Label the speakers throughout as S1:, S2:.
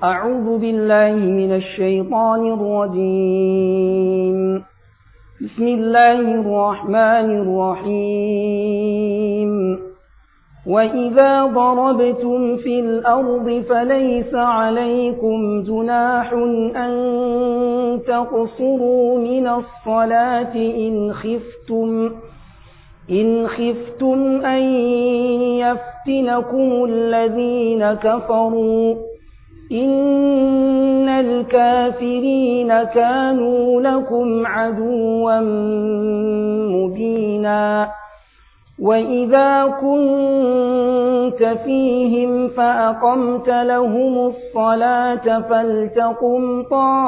S1: أعوذ بالله من الشيطان الرجيم بسم الله الرحمن الرحيم وإذا ضربتم في الأرض فليس عليكم جناح أن تقصروا من الصلاة إن خفتم إن خفتم أن يفتنكم الذين كفروا إن الكافرين كانوا لكم عدوا مبينا وإذا كنت فيهم فأقمت لهم الصلاة فلتقم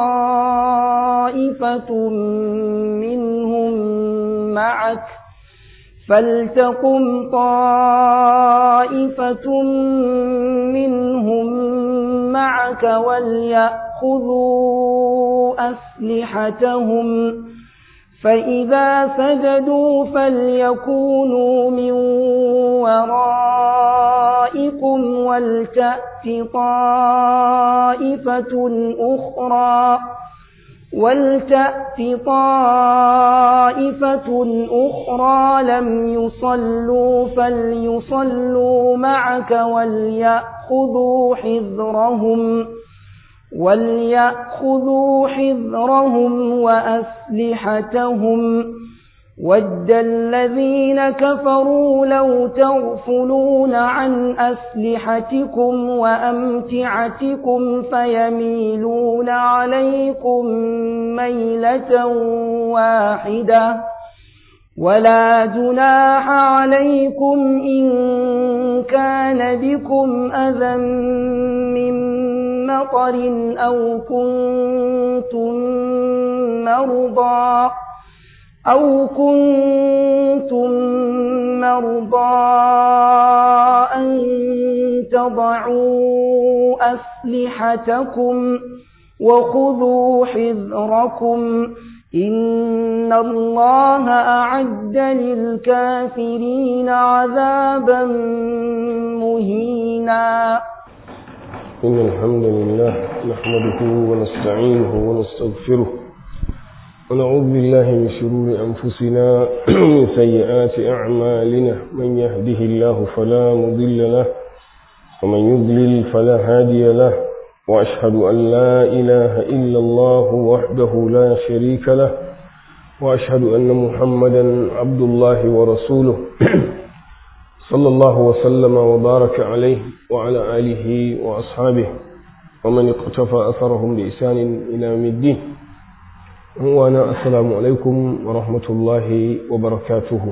S1: طائفة منهم معك فلتقم طائفة منهم معك وليأخذوا أسلحتهم فإذا سجدوا فليكونوا من ورائكم ولتأت طائفة أخرى ولتأت طائفة أخرى لم يصلوا فليصلوا معك وليأخذوا حذرهم وليأخذوا حذرهم وأسلحتهم ود الذين كفروا لو تغفلون عن أسلحتكم وأمتعتكم فيميلون عليكم ميلة واحدة ولا جناح عليكم إن كان بكم أذى من مطر أو كنتم مرضى أو كنتم مرضى أن تضعوا أسلحتكم وخذوا حذركم إن الله أعد للكافرين عذابا مهينا
S2: إن الحمد لله نحمده ونستعينه ونستغفره ونعوذ بالله من شرور أنفسنا ومن سيئات أعمالنا من يهده الله فلا مضل له ومن يضلل فلا هادي له وأشهد أن لا إله إلا الله وحده لا شريك له وأشهد أن محمدا عبد الله ورسوله صلى الله وسلم وبارك عليه وعلى آله وأصحابه ومن اقتفى أثرهم بإحسان إلى يوم الدين وانا السلام alaikum wa rahmatullahi wa barakatuhu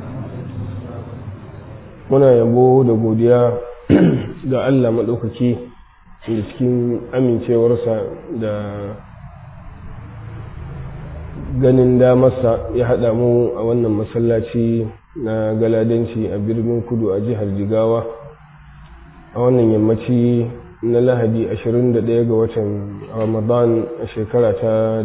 S2: muna yabo da godiya ga Allah maɗaukaki da cikin amincewarsa da ganin damarsa ya haɗa mu a wannan masallaci na galadanci a birnin kudu a jihar jigawa a wannan yammaci na lahadi 21 ga watan ramadan a shekara ta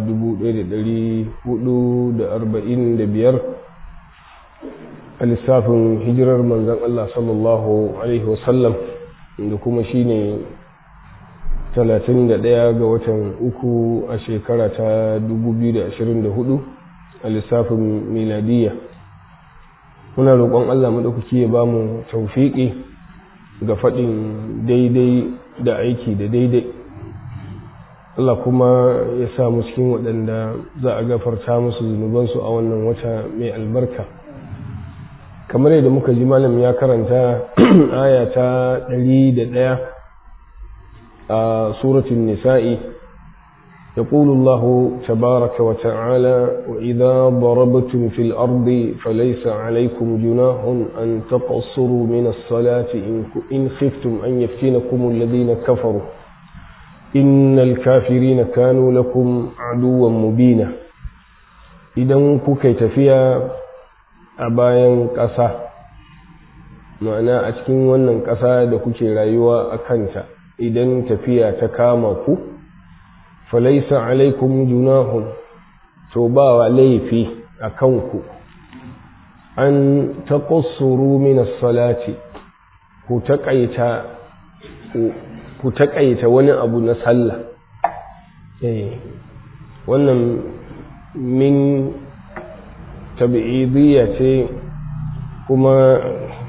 S2: 1445 a lissafin hijirar manzan Allah sallallahu Alaihi wasallam da kuma shi ne 31 ga watan uku a shekara ta 2024 a lissafin miladiyya muna roƙon Allah maɗaukaki ya ba mu taufiƙi ga faɗin daidai da aiki da daidai Allah kuma ya sa mu cikin waɗanda za a gafarta musu zunubansu a wannan wata mai albarka kamar yadda muka ji malam ya karanta aya ta ɗari da ɗaya a suratun nisa'i يقول الله تبارك وتعالى وإذا ضربتم في الأرض فليس عليكم جناح أن تقصروا من الصلاة إن خفتم أن يفتنكم الذين كفروا إن الكافرين كانوا لكم عدوا مبينا إذا كوكي تفيا أبايا كسا ma'ana a cikin wannan ƙasa da kuke rayuwa a kanta idan tafiya ta kama ku falaisa alaikum junahun to ba wa laifi a kanku an taƙasuru min salati ku taƙaita ku taƙaita wani abu na sallah wannan min tabi'idiyya ce kuma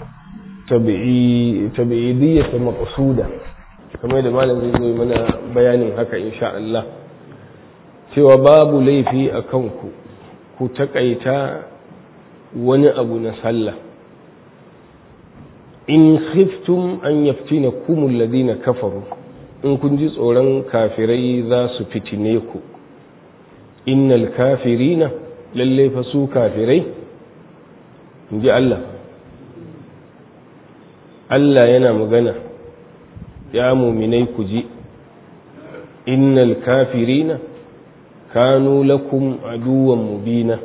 S2: tabi'idiyya ta maqsuda kamar da malam zai zo mana bayanin haka insha Allah cewa babu laifi a kanku ku taƙaita wani abu na sallah in khiftum an yaftina kumul ladina kafaru in kun ji tsoron kafirai za su fitine ku innal kafirina lalle fa su kafirai in ji Allah Allah yana magana ya muminai ku ji innal kafirina kanu lakum aduwan mubina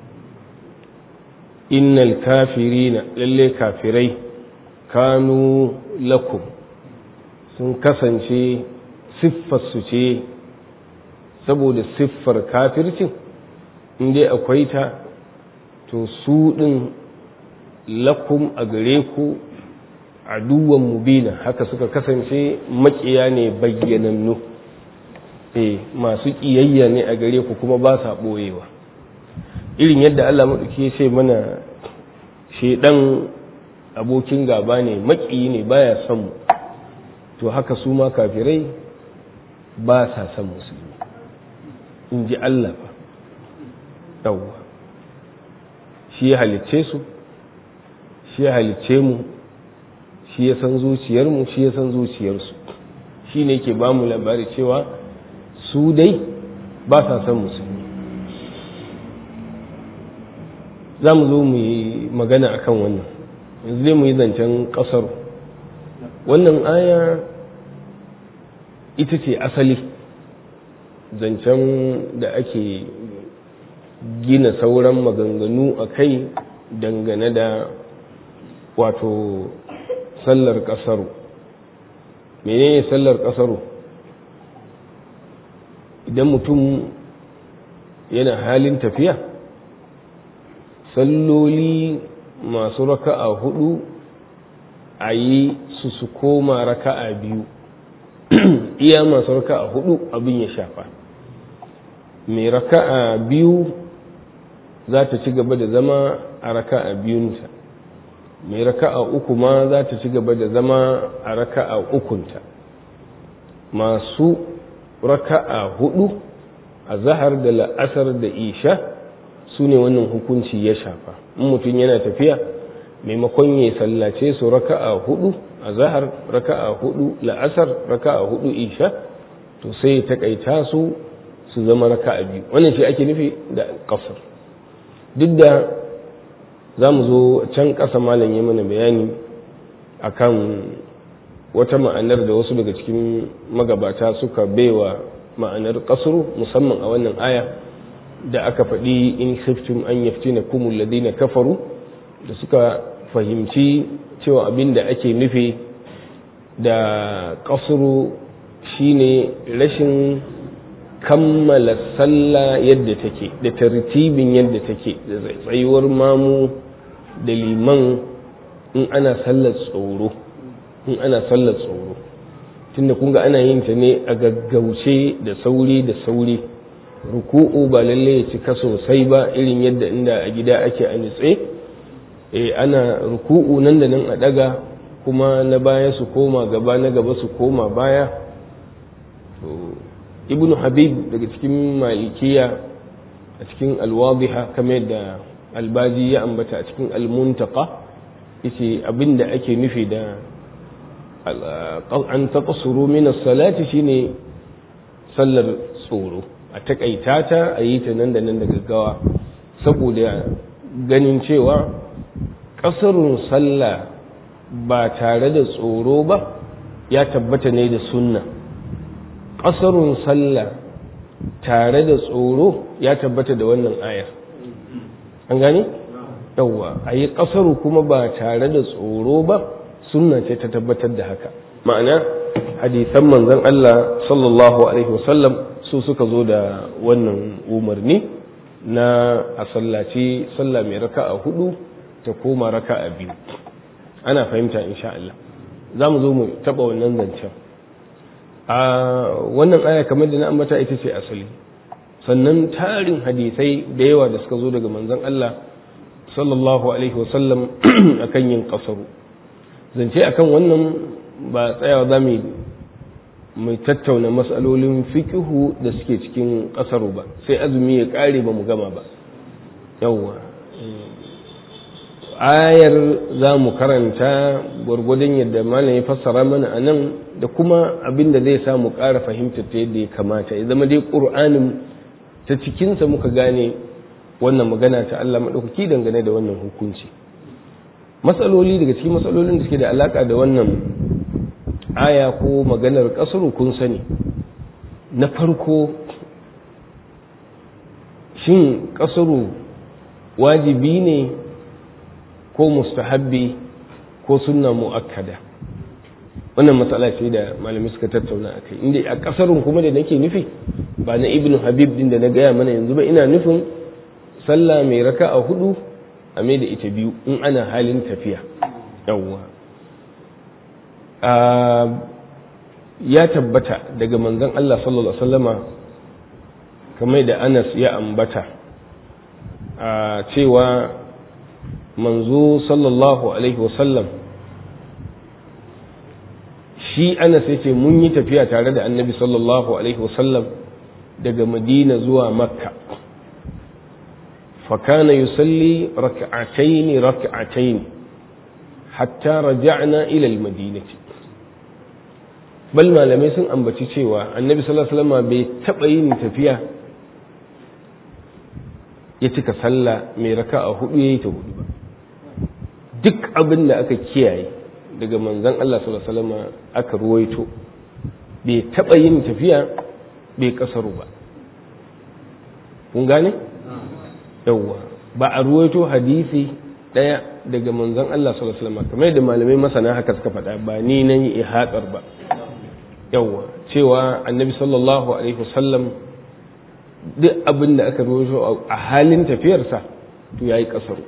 S2: innal kafirina lalle kafirai kanu lakum sun kasance siffarsu ce saboda siffar kafircin inda akwai ta to su ɗin lakum a gare ku aduwan mubina haka suka kasance makiya ne bayyanannu eh masu ƙiyayya ne a gare ku kuma ba sa ɓoyewa irin yadda Allah maɗauki ce mana shaidan abokin gaba ne maƙiyi ne baya son mu to haka su ma kafirai ba sa son musulmi in ji Allah ba yawwa shi ya halicce su shi ya halicce mu shi ya san zuciyarmu shi ya san zuciyarsu shi ne ke ba mu labari cewa su dai ba sa son musulmi za mu zo mu yi magana akan wannan yanzu dai mu yi zancen ƙasar wannan aya ita ce asali zancen da ake gina sauran maganganu a kai dangane da wato sallar ƙasaru menene sallar ƙasaru idan mutum yana halin tafiya salloli masu raka'a hudu a yi su su koma raka'a biyu iya masu raka'a hudu abin ya shafa mai raka'a biyu za ta ci gaba da zama a raka'a biyunta mai raka'a uku ma za ta ci gaba da zama a raka'a ukunta masu raka'a hudu a zahar da la'asar da isha su ne wannan hukunci ya shafa in mutum yana tafiya maimakon ya sallace su raka'a hudu a zahar raka'a hudu la'asar raka'a hudu isha to sai ta kaita su su zama raka'a biyu wannan shi ake nufi da kasar duk da za mu zo can ƙasa malam ya mana bayani akan wata ma'anar da wasu daga cikin magabata suka baiwa ma'anar kasuru musamman a wannan aya da aka faɗi in khiftum an yaftina kumul ladina kafaru da suka fahimci cewa abin da ake nufi da kasuru shine rashin kammala sallah yadda take da tartibin yadda take da tsayuwar mamu da liman in ana sallar tsoro in ana sallar tsoro tunda kun ga ana yin ta ne a gaggauce da sauri da sauri ruku'u ba lalle ya cika sosai ba irin yadda inda a gida ake a nitse eh ana ruku'u nan da nan a daga kuma na baya su koma gaba na gaba su koma baya to ibnu habib daga cikin malikiya a cikin alwadiha kamar da albaji ya ambata a cikin almuntaka yace abinda ake nufi da an taqsuru min as-salati shine sallar tsoro a takaita ta a yi ta nan da nan da gaggawa saboda ganin cewa kasarun sallah ba tare da tsoro ba ya tabbata ne da sunna kasarun sallah tare da tsoro ya tabbata da wannan ayar an gani yawwa a yi kasaru kuma ba tare da tsoro ba sunna ce ta tabbatar da haka ma'ana hadisan manzon Allah sallallahu alaihi wasallam su suka zo da wannan umarni na a sallaci sallah mai raka'a hudu ta koma raka'a biyu ana fahimta insha Allah za mu zo mu taba wannan zancen a wannan aya kamar da na ambata ita ce asali sannan tarin hadisai da yawa da suka zo daga manzon Allah sallallahu alaihi wasallam akan yin kasaru zance akan wannan ba tsayawa za mu mai tattauna matsalolin fikihu da suke cikin kasaru ba sai azumi ya kare ba mu gama ba yawwa ayar za mu karanta gwargwadon yadda malam ya fassara mana a nan da kuma abin da zai samu ƙara fahimtar ta yadda ya kamata ya zama dai ƙur'anin ta cikinsa muka gane wannan magana ta Allah maɗaukaki dangane da wannan hukunci matsaloli daga cikin matsalolin da suke da alaƙa da wannan aya ko maganar ƙasar kun sani na farko shin ƙasaru wajibi ne ko mustahabbi ko sunna mu'akkada wannan matsala ce da malami suka tattauna a kai inda a kasarun kuma da nake nufi ba na ibnu habib din da na gaya mana yanzu ba ina nufin sallah mai raka a hudu a mai da ita biyu in ana halin tafiya yawwa ya tabbata daga manzon Allah sallallahu alaihi wasallama kamar da Anas ya ambata a cewa manzo sallallahu alaihi wasallam shi anas ya ce mun yi tafiya tare da annabi sallallahu alaihi wasallam daga madina zuwa makka fakana yusalli raka'ataini raka'ataini hatta raja'na ila almadinati bal malamai sun ambaci cewa annabi sallallahu alaihi wasallam bai taba yin tafiya ya cika sallah mai raka'a hudu yayi ta hudu ba duk abin da aka kiyaye daga manzan Allah sallallahu alaihi wasallam aka ruwaito bai taba yin tafiya bai kasaru ba kun gane yawwa ba a ruwaito hadisi daya daga manzan Allah sallallahu alaihi wasallam kamar da malamai masana haka suka faɗa ba ni nan yi ihatsar ba yawwa cewa annabi sallallahu alaihi wasallam duk abin da aka ruwaito a halin tafiyarsa to yayi kasaru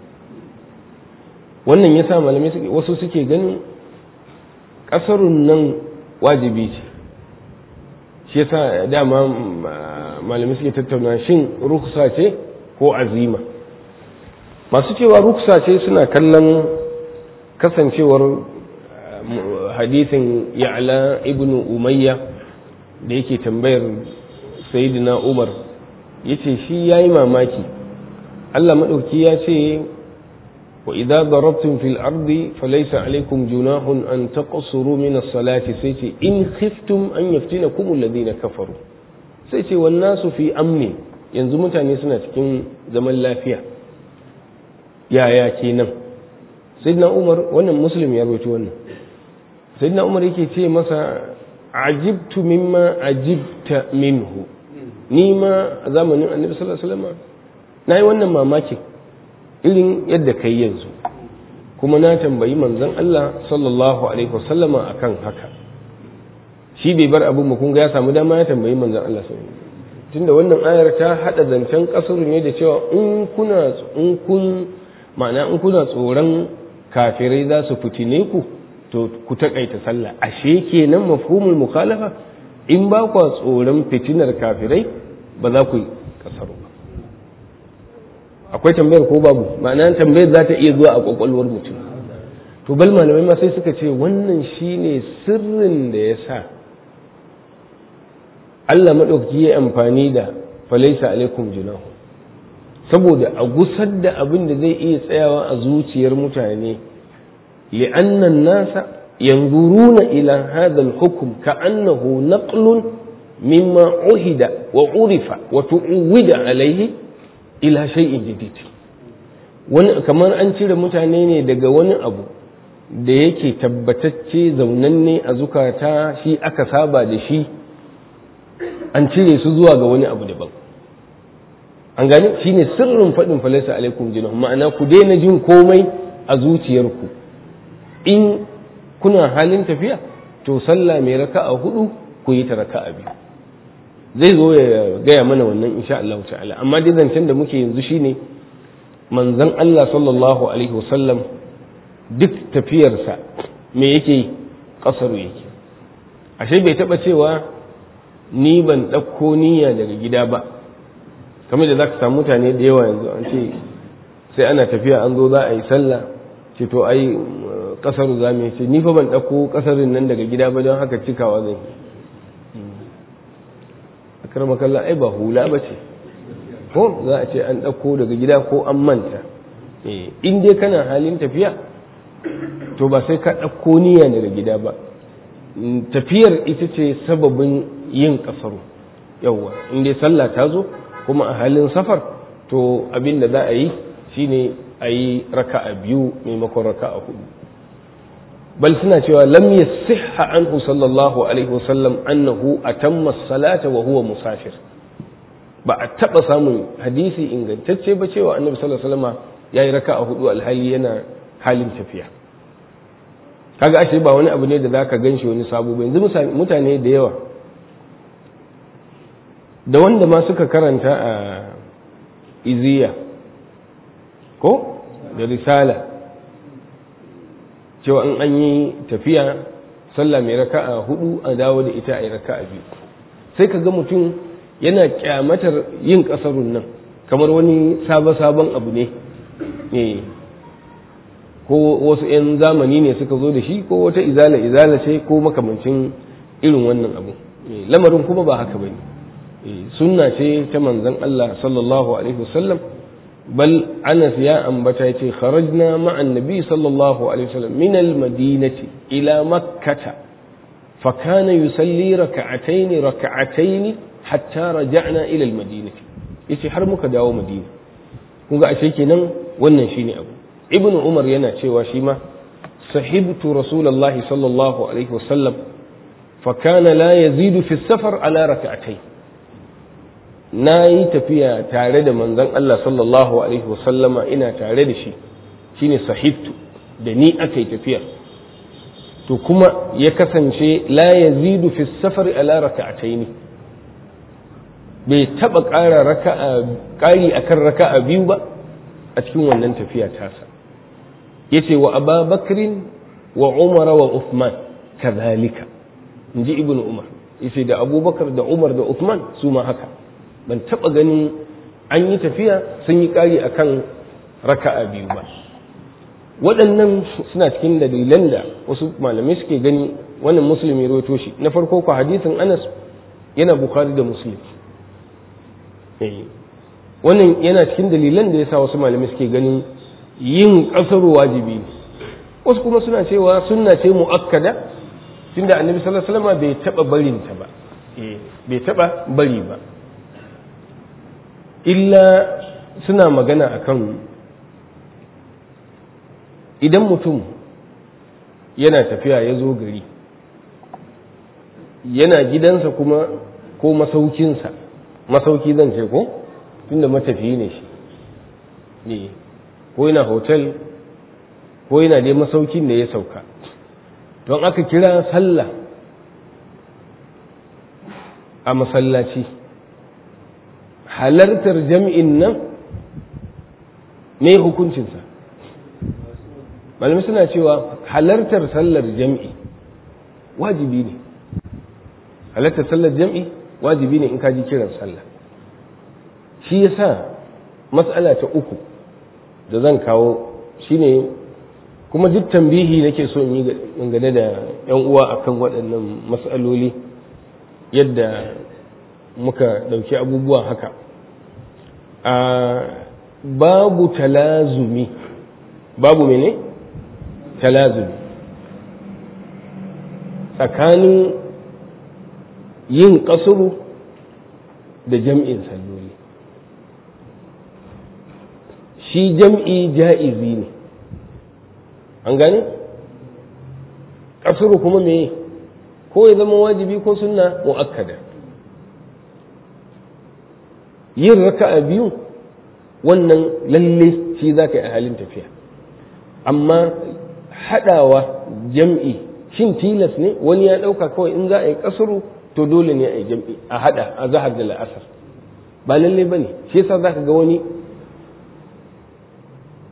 S2: wannan ya sa malamai wasu suke ganin ƙasarun nan wajibi ce shi yasa dama malamai suke tattauna shin ruksa ce ko azima masu cewa ruksa ce suna kallon kasancewar hadithin ya'la ibn umayya da yake tambayar sayyidina umar yace shi yayi mamaki Allah maɗauki ya ce وإذا ضربتم في الأرض فليس عليكم جناح أن تقصروا من الصلاة سيتي إن خفتم أن يفتنكم الذين كفروا سيتي والناس في أمن yanzu mutane suna cikin zaman lafiya yaya kenan sayyidina umar wannan muslim ya rawaito wannan sayyidina umar yake ce masa ajibtu mimma ajibta minhu ni ma a zamanin annabi sallallahu alaihi wasallam nayi wannan mamakin irin yadda kai yanzu kuma na tambayi manzon Allah sallallahu alaihi wasallama akan haka shi bai bar abin kun ga ya samu dama ya tambayi manzon Allah sallallahu alaihi tunda wannan ayar ta hada zancen kasuru ne da cewa in kuna in kun ma'ana in kuna tsoron kafirai za su fitine ku to ku takaita sallah ashe kenan mafhumul mukhalafa in ba ku tsoron fitinar kafirai ba za ku yi kasaru ba akwai tambayar ko babu ma'ana tambayar za ta iya zuwa a kwakwalwar mutum to bal malamai ma sai suka ce wannan shine sirrin da ya sa Allah maɗauki ya amfani da falaisa alaikum junahu saboda a gusar da abin da zai iya tsayawa a zuciyar mutane li'annan nasa yanzuruna ila hadha al-hukm ka'annahu naqlun mimma uhida wa urifa wa tu'wida alaihi ila shay'in jadid wani kamar an cire mutane ne daga wani abu da yake tabbatacce zaunanne a zukata shi aka saba da shi an cire su zuwa ga wani abu daban an gani shine sirrin faɗin falasa alaikum jinah ma'ana ku daina jin komai a zuciyarku in kuna halin tafiya to sallah mai raka'a hudu ku yi ta raka'a biyu zai zo ya gaya mana wannan insha Allah ta'ala amma dai zancen da muke yanzu shine manzon Allah sallallahu alaihi wasallam duk tafiyarsa me yake kasaru yake ashe bai taɓa cewa ni ban ɗauko niyya daga gida ba kamar da za ka samu mutane da yawa yanzu an ce sai ana tafiya an zo za a yi sallah ce to ai ƙasar za mu ce ni fa ban ɗauko ƙasarin nan daga gida ba don haka cikawa zan yi a karmakalla ai ba hula ba ce ko za a ce an ɗauko daga gida ko an manta in dai kana halin tafiya to ba sai ka ɗauko niyya daga gida ba tafiyar ita ce sababin yin ƙasaru yawwa in dai sallah ta zo kuma a halin safar to abin da za a yi shine a yi raka'a biyu maimakon raka'a hudu bal suna cewa lam yasihha anhu sallallahu alaihi wasallam annahu atamma salata wa huwa musafir ba a taba samun hadisi ingantacce ba cewa annabi sallallahu alaihi wasallam yayi raka'a hudu alhali yana halin tafiya kaga ashe ba wani abu ne da zaka ganshi wani sabo ba yanzu mutane da yawa da wanda ma suka karanta a iziya ko da risala cewa in an yi tafiya sallah mai raka'a hudu a dawo da ita a yi raka'a biyu sai ka ga mutum yana kyamatar yin kasarun nan kamar wani sabon abu ne ko wasu 'yan zamani ne suka zo da shi ko wata izala izala ce ko makamancin irin wannan abu lamarin kuma ba haka bane sunna ce ta manzon Allah sallallahu alaihi wasallam bal Anas ya ambata yace kharajna ma'an nabi sallallahu alaihi wasallam min al-madinati ila makkah fa kana yusalli rak'atayn rak'atayn hatta raja'na ila al-madinati yace har muka dawo madina kun ga ashe kenan wannan shine abu ibn umar yana cewa shi ma sahibtu rasulullahi sallallahu alaihi wasallam fa kana la yazidu fi safar ala rak'atayn na yi tafiya tare da manzon Allah sallallahu alaihi wasallama ina tare da shi shine sahibtu da ni aka yi tafiya to kuma ya kasance la yazidu fi safar ala raka'ataini bai taba ƙara raka'a ƙari akan raka'a biyu ba a cikin wannan tafiya tasa yace wa Aba Bakrin wa Umar wa Uthman kadhalika inji ibnu Umar yace da Abubakar da Umar da Uthman su ma haka ban taba ganin an yi tafiya sun yi ƙari akan raka'a biyu ba waɗannan suna cikin dalilan da wasu malamai suke gani wannan musulmi rawaito shi na farko ku hadisin Anas yana Bukhari da Muslim wannan yana cikin dalilan da yasa wasu malamai suke ganin yin ƙasar wajibi ne wasu kuma suna cewa sunna ce mu'akkada tunda annabi sallallahu alaihi wasallam bai taba barin ta ba bai taba bari ba illa suna magana akan idan mutum yana tafiya ya zo gari yana gidansa kuma ko masaukinsa masauki zan ce ko tunda matafiyi ne shi ne ko yana hotel ko yana dai masaukin da ya sauka don aka kira sallah a masallaci halartar jam'in nan ne hukuncinsa malamai suna cewa halartar sallar jam'i wajibi ne halartar sallar jam'i wajibi ne in ka ji kiran sallah shi yasa matsala ta uku da zan kawo shine kuma duk tambihi nake so in yi dangane da yan uwa akan waɗannan matsaloli yadda muka ɗauki abubuwa haka a babu talazumi babu mene talazumi tsakanin yin ƙasuru da jam'in salloli shi jam'i ja'izi ne an gane ƙasuru kuma me ko ya zama wajibi ko sunna mu'akkada yin raka'a biyu wannan lalle shi za ka yi a halin tafiya amma haɗawa jam'i shin tilas ne wani ya ɗauka kawai in za a yi ƙasuru to dole ne a yi jam'i a haɗa a zahar da la'asar ba lalle ba ne shi yasa za ka ga wani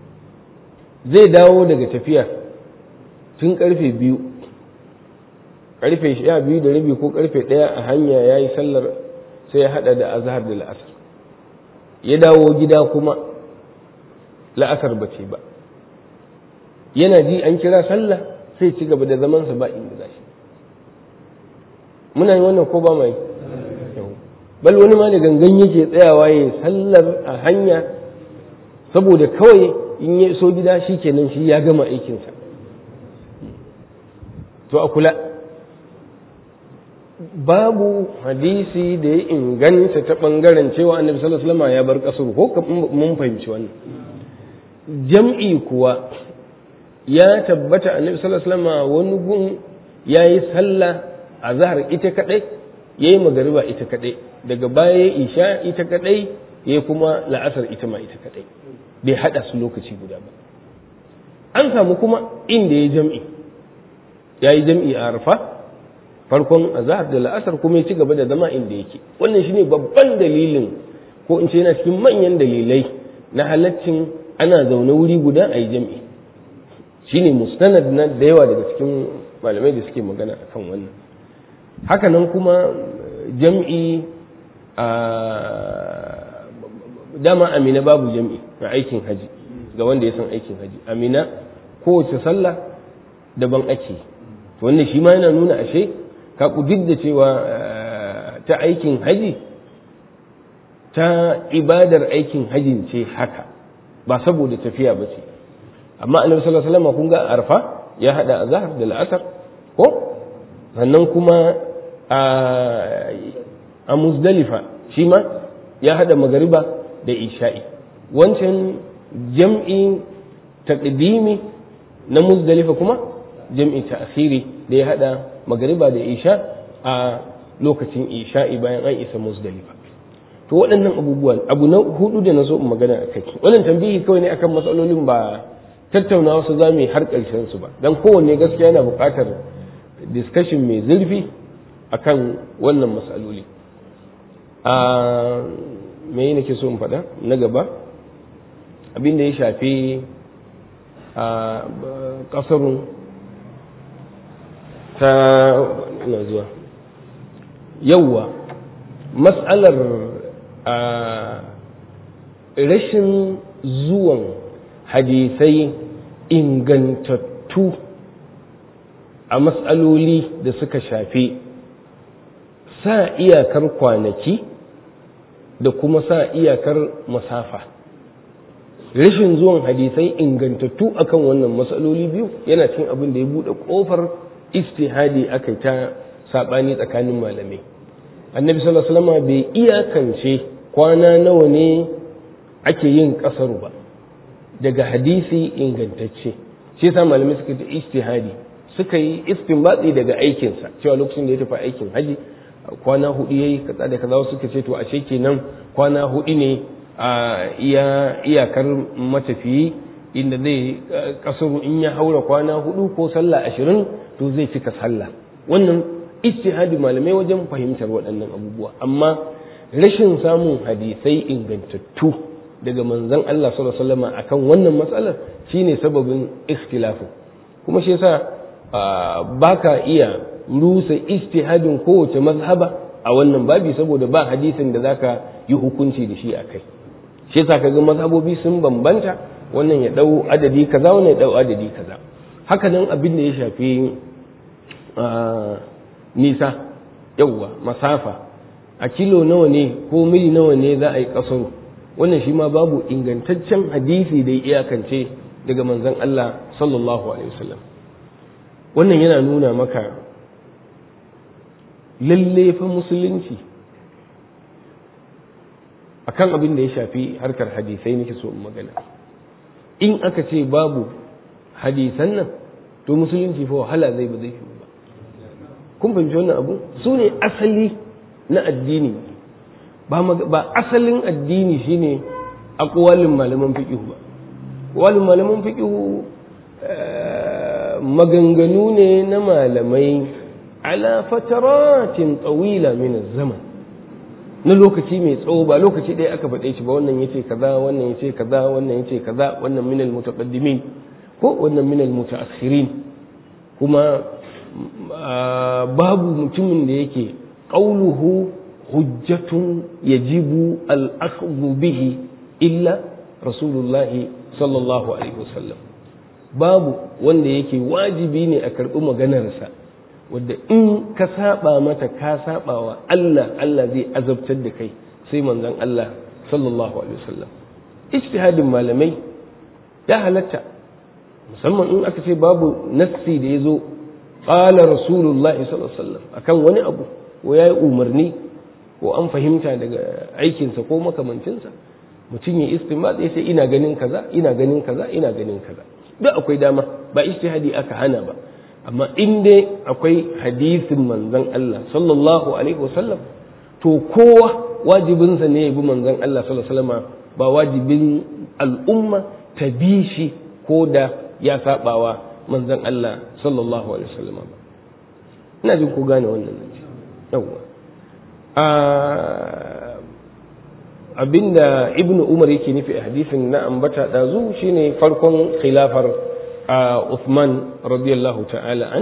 S2: zai dawo daga tafiya tun karfe biyu karfe sha biyu da rabi ko karfe ɗaya a hanya ya yi sallar sai ya haɗa da azhar da la'asar ya dawo gida kuma la'asar ba ce ba yana ji an kira sallah sai ci gaba da zamansa ba inda za shi muna yi wannan ko ba mai bal wani ma da gangan yake tsayawa ya sallar a hanya saboda kawai in ya so gida shi kenan shi ya gama aikinsa to a kula babu hadisi da ya inganta ta ɓangaren cewa annabi sallallahu alaihi wasallam ya bar kasuru ko mun fahimci wannan jam'i kuwa ya tabbata annabi sallallahu alaihi wasallam wani gun yayi sallah a zahar ita kadai yayi magariba ita kadai daga baya ya isha ita kadai yayi kuma la'asar ita ma ita kadai bai hada su lokaci guda ba an samu kuma inda ya jam'i yayi jam'i a arfa farkon azhar da la'asar kuma ya ci gaba da zama inda yake wannan shine babban dalilin ko in ce yana cikin manyan dalilai na halaccin ana zaune wuri guda a yi jam'i shine mustanad na da yawa daga cikin malamai da suke magana akan wannan haka nan kuma jam'i a dama amina babu jam'i a aikin haji ga wanda ya san aikin haji amina kowace sallah daban ake wannan shi ma yana nuna ashe ka duk da cewa ta aikin haji ta ibadar aikin hajin ce haka ba saboda tafiya ba ce amma annabi sallallahu alaihi wasallam kun ga arfa ya hada azhar da al'asar ko sannan kuma a muzdalifa shi ma ya hada magariba da isha'i wancan jam'i taqdimi na muzdalifa kuma jam'i ta'khiri da ya hada magariba da isha a lokacin isha'i bayan an isa muzdalifa to waɗannan abubuwan abu na hudu da na so in magana a kai wannan tambihi kawai ne akan matsalolin ba tattauna wasu za mu yi har ƙarshen su ba don kowanne gaskiya yana buƙatar discussion mai zurfi akan wannan matsaloli a me nake so in faɗa na gaba abin da ya shafi a ƙasarun ta ina zuwa yauwa matsalar a rashin zuwan hadisai ingantattu a matsaloli da suka shafi sa iyakar kwanaki da kuma sa iyakar masafa rashin zuwan hadisai ingantattu akan wannan matsaloli biyu yana cin abin da ya buɗe ƙofar istihadi aka ta saɓani tsakanin malamai annabi sallallahu alaihi wasallam bai iyakance kwana nawa ne ake yin ƙasaru ba daga hadisi ingantacce shi yasa malamai suka ta istihadi suka yi istinbatsi daga aikinsa cewa lokacin da ya tafi aikin haji kwana hudu yayi kaza da kaza suka ce to ashe kenan kwana hudu ne a iya iyakar matafiyi inda zai kasuru in ya haura kwana hudu ko sallah ashirin to zai cika sallah wannan ijtihadi malamai wajen fahimtar waɗannan abubuwa amma rashin samun hadisai ingantattu daga manzon Allah sallallahu alaihi wasallam akan wannan matsalar shine sababin ikhtilafin kuma shi yasa baka iya rusa ijtihadin kowace mazhaba a wannan babi saboda ba hadisin da zaka yi hukunci da shi akai shi yasa kaga mazhabobi sun bambanta wannan ya dau adadi kaza wannan ya dau adadi kaza haka nan abin da ya shafi nisa yawwa masafa a kilo nawa ne ko mil nawa ne za a yi kasaro wannan shi ma babu ingantaccen hadisi da ya iyakance daga manzon Allah sallallahu alaihi wasallam wannan yana nuna maka lalle fa musulunci akan abin da ya shafi harkar hadisai nake so in magana in aka ce babu hadisan nan to musulunci fa wahala zai ba zai fi ba kun fahimci wannan abu su ne asali na addini ba asalin addini shine aqwalin malaman fiqh ba aqwalin malaman fiqh maganganu ne na malamai ala fataratin tsawila min zaman na lokaci mai tsawo ba lokaci ɗaya aka faɗe shi ba wannan yace kaza wannan yace kaza wannan yace kaza wannan min al mutaqaddimin ko wannan min al mutaakhirin kuma babu mutumin da yake qauluhu hujjatun yajibu al-akhdhu bihi illa rasulullahi sallallahu alaihi wasallam babu wanda yake wajibi ne a karɓi maganarsa wadda in ka saba mata ka saba wa Allah Allah zai azabtar da kai sai manzon Allah sallallahu alaihi wasallam ijtihadin malamai ya halatta musamman in aka ce babu nassi da ya zo qala rasulullahi sallallahu alaihi wasallam akan wani abu ko yayi umarni ko an fahimta daga aikinsa ko makamancinsa mutum ya istinbat ya ce ina ganin kaza ina ganin kaza ina ganin kaza duk akwai dama ba ijtihadi aka hana ba amma in dai akwai hadisin manzon Allah sallallahu alaihi wasallam to kowa wajibinsa ne ya bi manzon Allah sallallahu alaihi wasallam ba wajibin al'umma ta bi shi ko da ya sabawa manzon Allah sallallahu alaihi wasallam ba ina jin ku gane wannan nan yawa abinda ibnu umar yake nufi a hadisin na ambata dazu shine farkon khilafar Uthman radiyallahu ta'ala an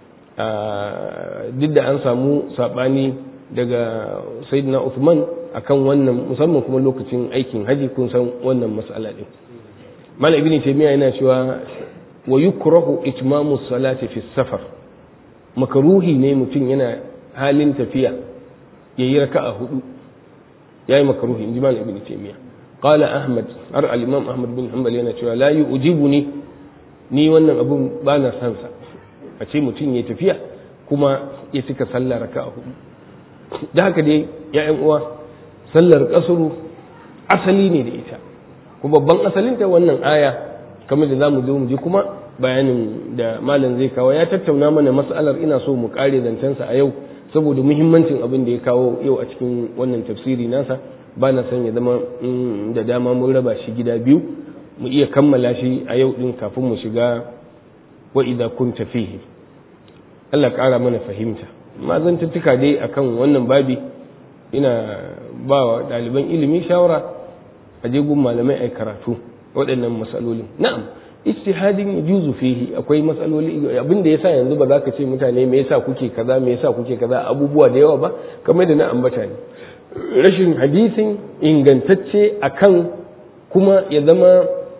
S2: duk da an samu sabani daga sayyidina Uthman akan wannan musamman kuma lokacin aikin haji kun san wannan mas'ala din mal ibn taymiya yana cewa wa yukrahu itmamu salati fi safar makaruhi ne mutum yana halin tafiya yayi raka'a hudu yayi makaruhi inji mal ibn taymiya qala ahmad har al-imam ahmad bin hanbal yana cewa la yu'jibuni ni wannan abun ba na san sa a ce mutum ya tafiya kuma ya cika sallah raka'a hudu da haka dai ya'yan uwa sallar kasuru asali ne da ita kuma babban asalinta wannan aya kamar da zamu zo mu ji kuma bayanin da malam zai kawo ya tattauna mana mas'alar ina so mu kare zancensa a yau saboda muhimmancin abin da ya kawo yau a cikin wannan tafsiri nasa ba na son ya zama da dama mun raba shi gida biyu mu iya kammala shi a yau din kafin mu shiga wa idza kunta fihi Allah ƙara mana fahimta amma zan tuttuka dai akan wannan babi ina ba wa ɗaliban ilimi shawara a je gun malamai ai karatu waɗannan matsalolin na'am ijtihadin yajuzu fihi akwai matsaloli abin da yasa yanzu ba za ka ce mutane me yasa kuke kaza me yasa kuke kaza abubuwa da yawa ba kamar da na ambata ne rashin hadisin ingantacce akan kuma ya zama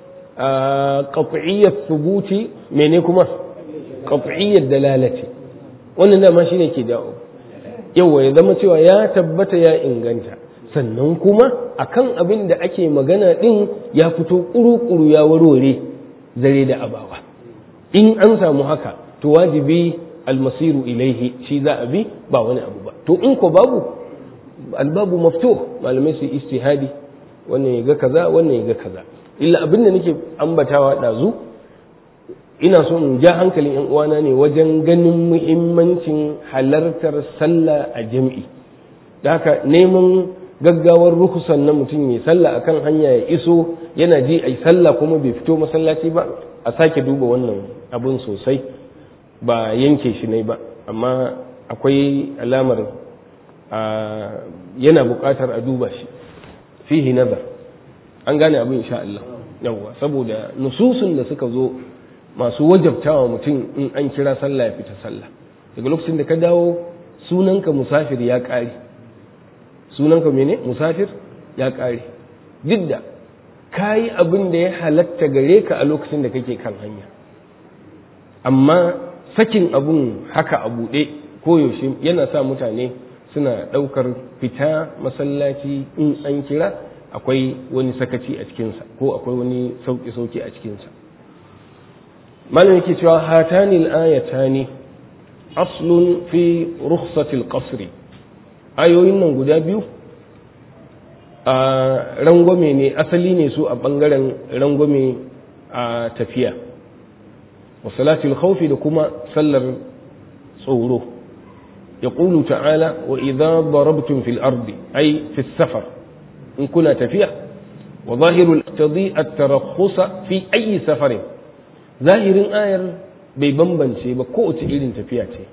S2: qat'iyyat thubuti mene kuma qat'iyyat dalalati wannan dama shine ke dawo yawa ya zama cewa ya tabbata ya inganta sannan kuma akan abin da ake magana din ya fito kuru-kuru ya warware zare da abawa in an samu haka to wajibi almasiru ilaihi shi za a bi ba wani abu ba to in ko babu albabu mafto malamai su istihadi wannan ya ga kaza wannan ya ga kaza illa abin da nake ambatawa ɗazu ina so in ja hankalin yan uwana ne wajen ganin muhimmancin halartar sallah a jam'i da haka neman gaggawar rukusan na mutum mai sallah akan hanya ya iso yana ji ai sallah kuma bai fito masallaci ba a sake duba wannan abun sosai ba yanke shi ne ba amma akwai alamar yana buƙatar a duba shi fihi nazar an gane abin insha Allah yawwa saboda nususun da suka zo masu wajabtawa mutum in an kira sallah ya fita sallah daga lokacin da ka dawo sunanka musafir ya ƙare sunanka mene musafir ya ƙare duk da ka yi abin da ya halatta gare ka a lokacin da kake kan hanya amma sakin abun haka a buɗe koyaushe yana sa mutane suna ɗaukar fita masallaci in an kira akwai wani sakaci a cikinsa ko akwai wani sauƙi-sauƙi a cikinsa malam yake cewa hatani al-ayatani aslun fi rukhsatil qasri ayoyin nan guda biyu a rangwame ne asali ne su a bangaren rangwame a tafiya wa salatul khawfi da kuma sallar tsoro يقول تعالى وإذا ضربتم في الأرض أي في السفر إن كنا تفيع وظاهر الاقتضي الترخص في أي سفر ظاهر آير بيبنبن شيء بكوت إلين تفياتي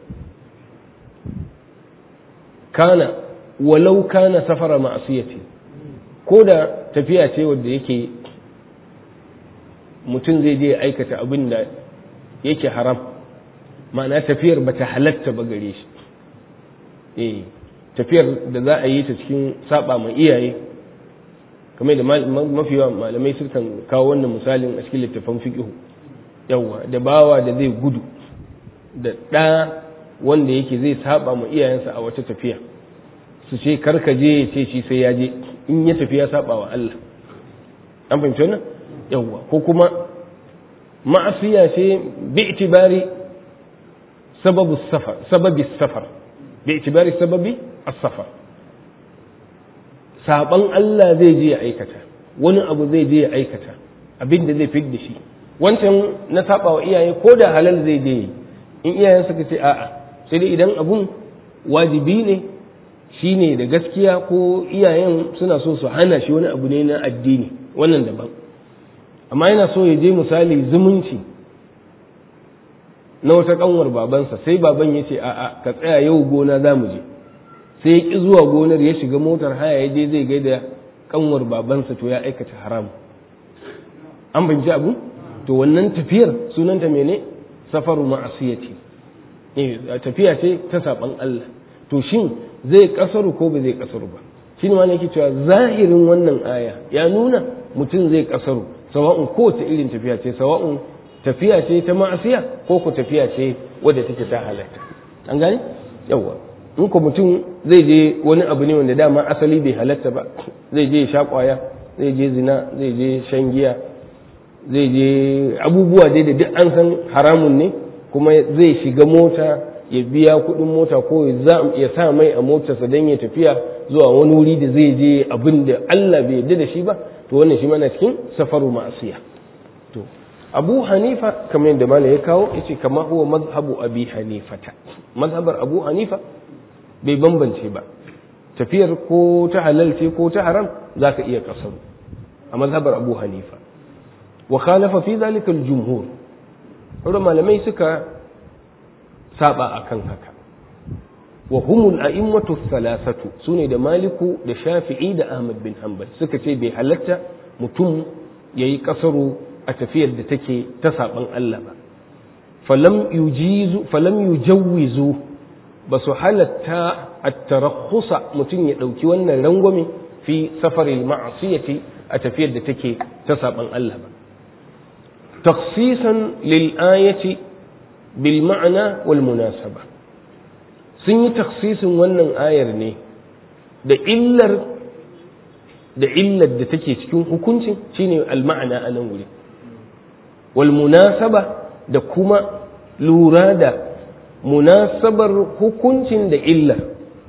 S2: كان ولو كان سفر معصية كودا تفياتي ودي يكي mutum zai je aikata abin da yake haram ma'ana tafiyar bata halatta ba gare shi eh tafiyar da za a yi ta cikin saba ma iyaye kamar da mafi yawa malamai sukan kawo wannan misalin a cikin littafan fiqhu yawa da bawa da zai gudu da ɗa wanda yake zai saba ma iyayensa a wata tafiya su ce karka je ya ce shi sai ya je in ya tafi ya saba wa Allah an fahimci wannan yawa ko kuma ma'asiya ce bi itibari sababu safar sababi safar bi itibari sababi as-safar saban Allah zai je ya aikata wani abu zai je ya aikata abin da zai fi da shi wancan na saba wa iyaye ko da halal zai je in iyayen suka ce a'a sai dai idan abun wajibi ne shi ne da gaskiya ko iyayen suna so su hana shi wani abu ne na addini wannan daban amma yana so ya je misali zumunci na wata kanwar babansa sai baban ya ce a'a ka tsaya yau gona za mu je sai ya ƙi zuwa gonar ya shiga motar haya ya je zai gaida kanwar babansa to ya aikata haram an fahimci abu to wannan tafiyar sunanta mene safaru ma'asiyati tafiya ce ta saban Allah to shin zai kasaru ko ba zai kasaru ba shi ne wani yake cewa zahirin wannan aya ya nuna mutum zai kasaru sawa'un kowace irin tafiya ce sawa'un tafiya ce ta ma'asiya ko ko tafiya ce wadda take ta halatta an gane yawa in ko mutum zai je wani abu ne wanda dama asali bai halatta ba zai je sha kwaya zai je zina zai je shan giya zai je abubuwa dai da duk an san haramun ne kuma zai shiga mota ya biya kuɗin mota ko ya sa mai a motarsa don ya tafiya zuwa wani wuri da zai je abin da Allah bai yarda da shi ba to wannan shi mana cikin safaru ma'asiya to Abu Hanifa kamar yadda malam ya kawo yace kama huwa mazhabu Abi Hanifata mazhabar Abu Hanifa bai bambance ba tafiyar ko ta halal ce ko ta haram zaka iya kasaru a mazhabar Abu Hanifa wa khalafa fi zalika al-jumhur sauran malamai suka saba akan haka wa humul a'immatu thalathatu sune da maliku da shafi'i da ahmad bin hanbal suka ce bai halatta mutum yayi kasaru a tafiyar da take ta saban Allah ba falam yujizu falam yujawwizu ba su halatta at-tarakhusa mutum ya dauki wannan rangwame fi safaril ma'siyati a tafiyar da take ta saban Allah ba takhsisan lil ayati bil ma'ana wal munasaba sun yi taksisin wannan ayar ne da illar da illar da take cikin hukuncin shine al-ma'ana a nan wuri wal munasaba da kuma lura da munasabar hukuncin da illar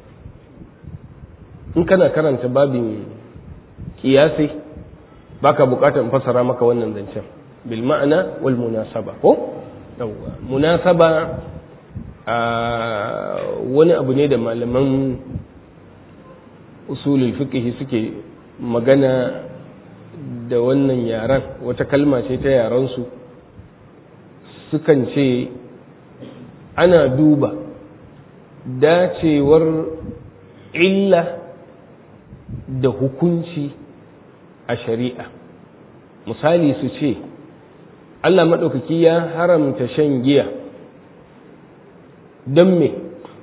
S2: in kana karanta babin kiyasi baka bukatar fasara maka wannan zancen bil ma'ana wal munasaba ko yawwa munasaba a wani abu ne da malaman usulul fiqh suke magana da wannan yaran wata kalma ce ta yaransu sukan ce ana duba dacewar illa da hukunci a shari'a misali su ce Allah maɗaukaki ya haramta shan giya don me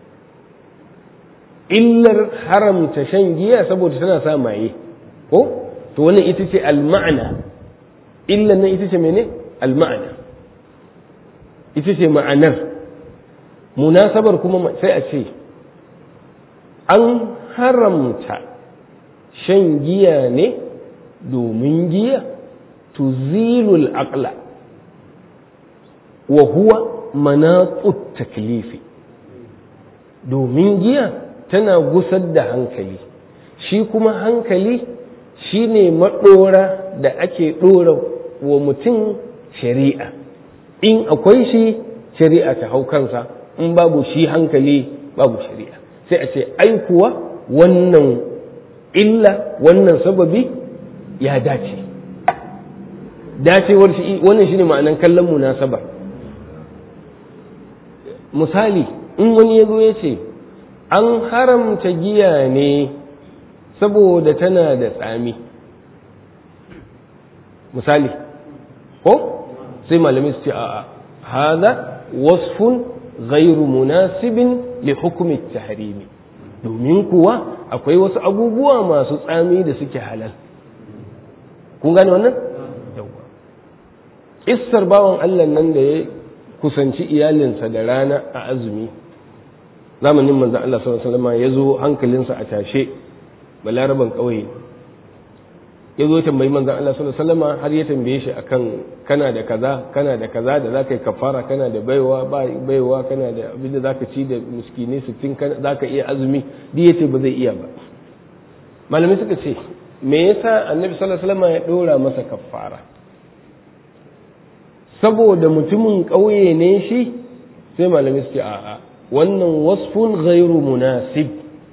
S2: illar haramta shan giya saboda tana sa maye ko to wannan ita ce alma'ana illar nan ita ce mene alma'ana ita ce ma'anar munasabar kuma sai a ce an haramta shan giya ne domin giya tuzilul aqla wa huwa manaqut taklifi domin giya tana gusar da hankali shi kuma hankali shine maɗora da ake ɗora wa mutum shari'a in akwai shi shari'a ta hau kansa in babu shi hankali babu shari'a sai a ce ai kuwa wannan illa wannan sababi ya dace dacewar shi wannan shine ma'anan kallon munasaba misali in wani ya zo ya ce an haramta giya ne saboda tana da tsami misali ko sai malamai su ce a'a hada wasfun ghairu munasibin li hukmi tahrimi domin kuwa akwai wasu abubuwa masu tsami da suke halal kun gane wannan yawa kissar bawan Allah nan da ya kusanci iyalinsa da rana a azumi zamanin manzon Allah sallallahu alaihi wasallam ya zo hankalinsa a tashe balaraban kauye ya zo tambayi manzon Allah sallallahu alaihi wasallam har ya tambaye shi akan kana da kaza kana da kaza da zaka yi kafara kana da baiwa ba baiwa kana da abin da zaka ci da miskinai 60 kana zaka iya azumi duk yace ba zai iya ba malamai suka ce me yasa annabi sallallahu alaihi wasallam ya dora masa kafara saboda mutumin kauye ne shi sai malamai suke a'a wannan wasfun ghairu munasib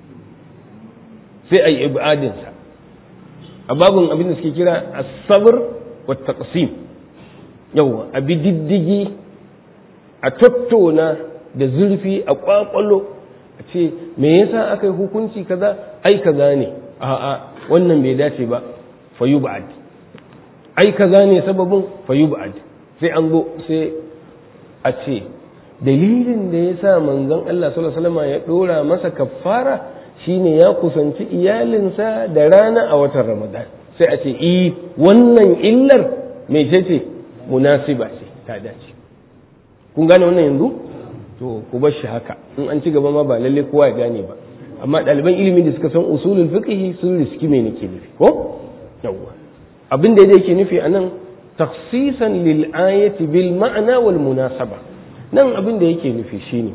S2: sai ai ibadinsa a babin abin da suke kira asabar wa taqsim yawa a bi diddigi a tattona da zurfi a kwakwalo a ce me yasa aka yi hukunci kaza ai kaza ne a'a wannan bai dace ba fa yub'ad ai kaza ne sababin fa yub'ad sai an zo sai a ce dalilin da yasa manzon Allah sallallahu alaihi wasallam ya dora masa kaffara shine ya kusanci iyalinsa da rana a watan ramadan sai a ce i wannan illar mai ce munasiba ce ta dace kun gane wannan yanzu to ku bar shi haka in an ci gaba ma ba lalle kowa ya gane ba amma ɗaliban ilimi da suka san usulul fiqh sun riski me nake nufi ko yawwa abin da yake nufi anan takhsisan lil ayati bil ma'na wal munasaba nan abin da yake nufi shine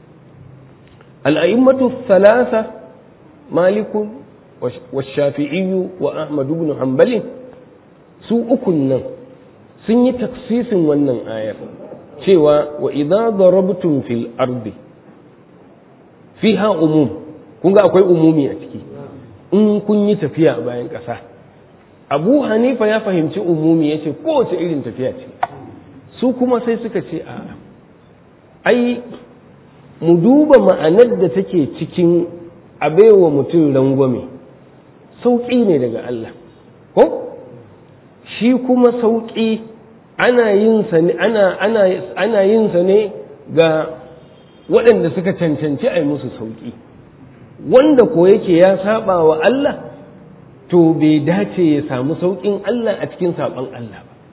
S2: al a'immatu thalatha مالك والشافعي وأحمد بن حنبل su ukun nan sun yi taksisin wannan ayar cewa wa idza darabtum fil ardi fiha umum kun ga akwai umumi a ciki in kun yi tafiya a bayan ƙasa abu hanifa ya fahimci umumi ya ce kowace irin tafiya ce su kuma sai suka ce a ai mu duba ma'anar da take cikin a baiwa mutum rangwame sauƙi ne daga Allah ko shi kuma sauƙi ana yin sa ne ana ana ana yin sa ne ga waɗanda suka cancanci a yi musu sauƙi wanda ko yake ya saba wa Allah to bai dace ya samu sauƙin Allah a cikin saban Allah ba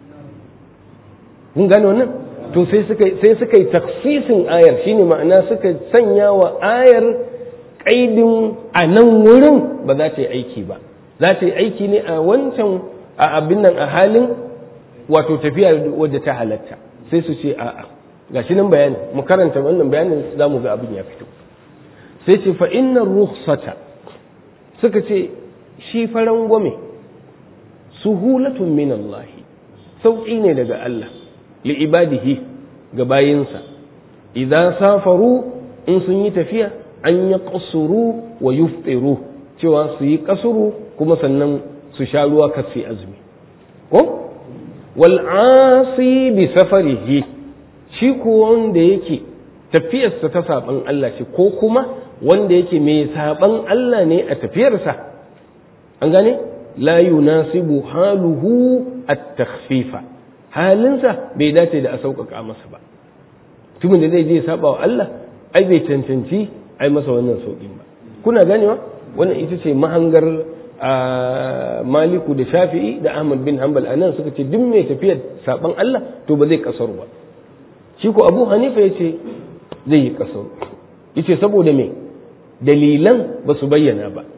S2: kun gane wannan to sai suka sai suka yi taksisin ayar shine ma'ana suka sanya wa ayar kaidin a nan wurin ba za ta yi aiki ba za ta yi aiki ne a wancan a abin nan a halin wato tafiya wadda ta halatta sai su ce a'a ga shi nan bayani mu karanta wannan bayanin za mu ga abin ya fito sai ce fa inna rukhsata suka ce shi faran gwame suhulatun min Allah sauƙi ne daga Allah li ibadihi ga bayinsa idan safaru in sun yi tafiya an ya ƙasuru wa yuftiru cewa su yi ƙasuru kuma sannan su sha ruwa kasi azumi ko wal'asi bi safarihi shi ko wanda yake tafiyarsa ta saɓan Allah ce ko kuma wanda yake mai saɓan Allah ne a tafiyarsa an gane la yunasibu haluhu at-takhfifa halinsa bai dace da a sauƙaƙa masa ba tumin da zai je saba wa Allah ai bai cancanci ai masa wannan sauƙin ba kuna ganewa wannan ita ce mahangar maliku da shafi'i da ahmad bin hanbal a nan suka ce duk mai tafiyar saban Allah to ba zai kasar ba shi ko abu hanifa ya ce zai yi kasar ya ce saboda me dalilan ba su bayyana ba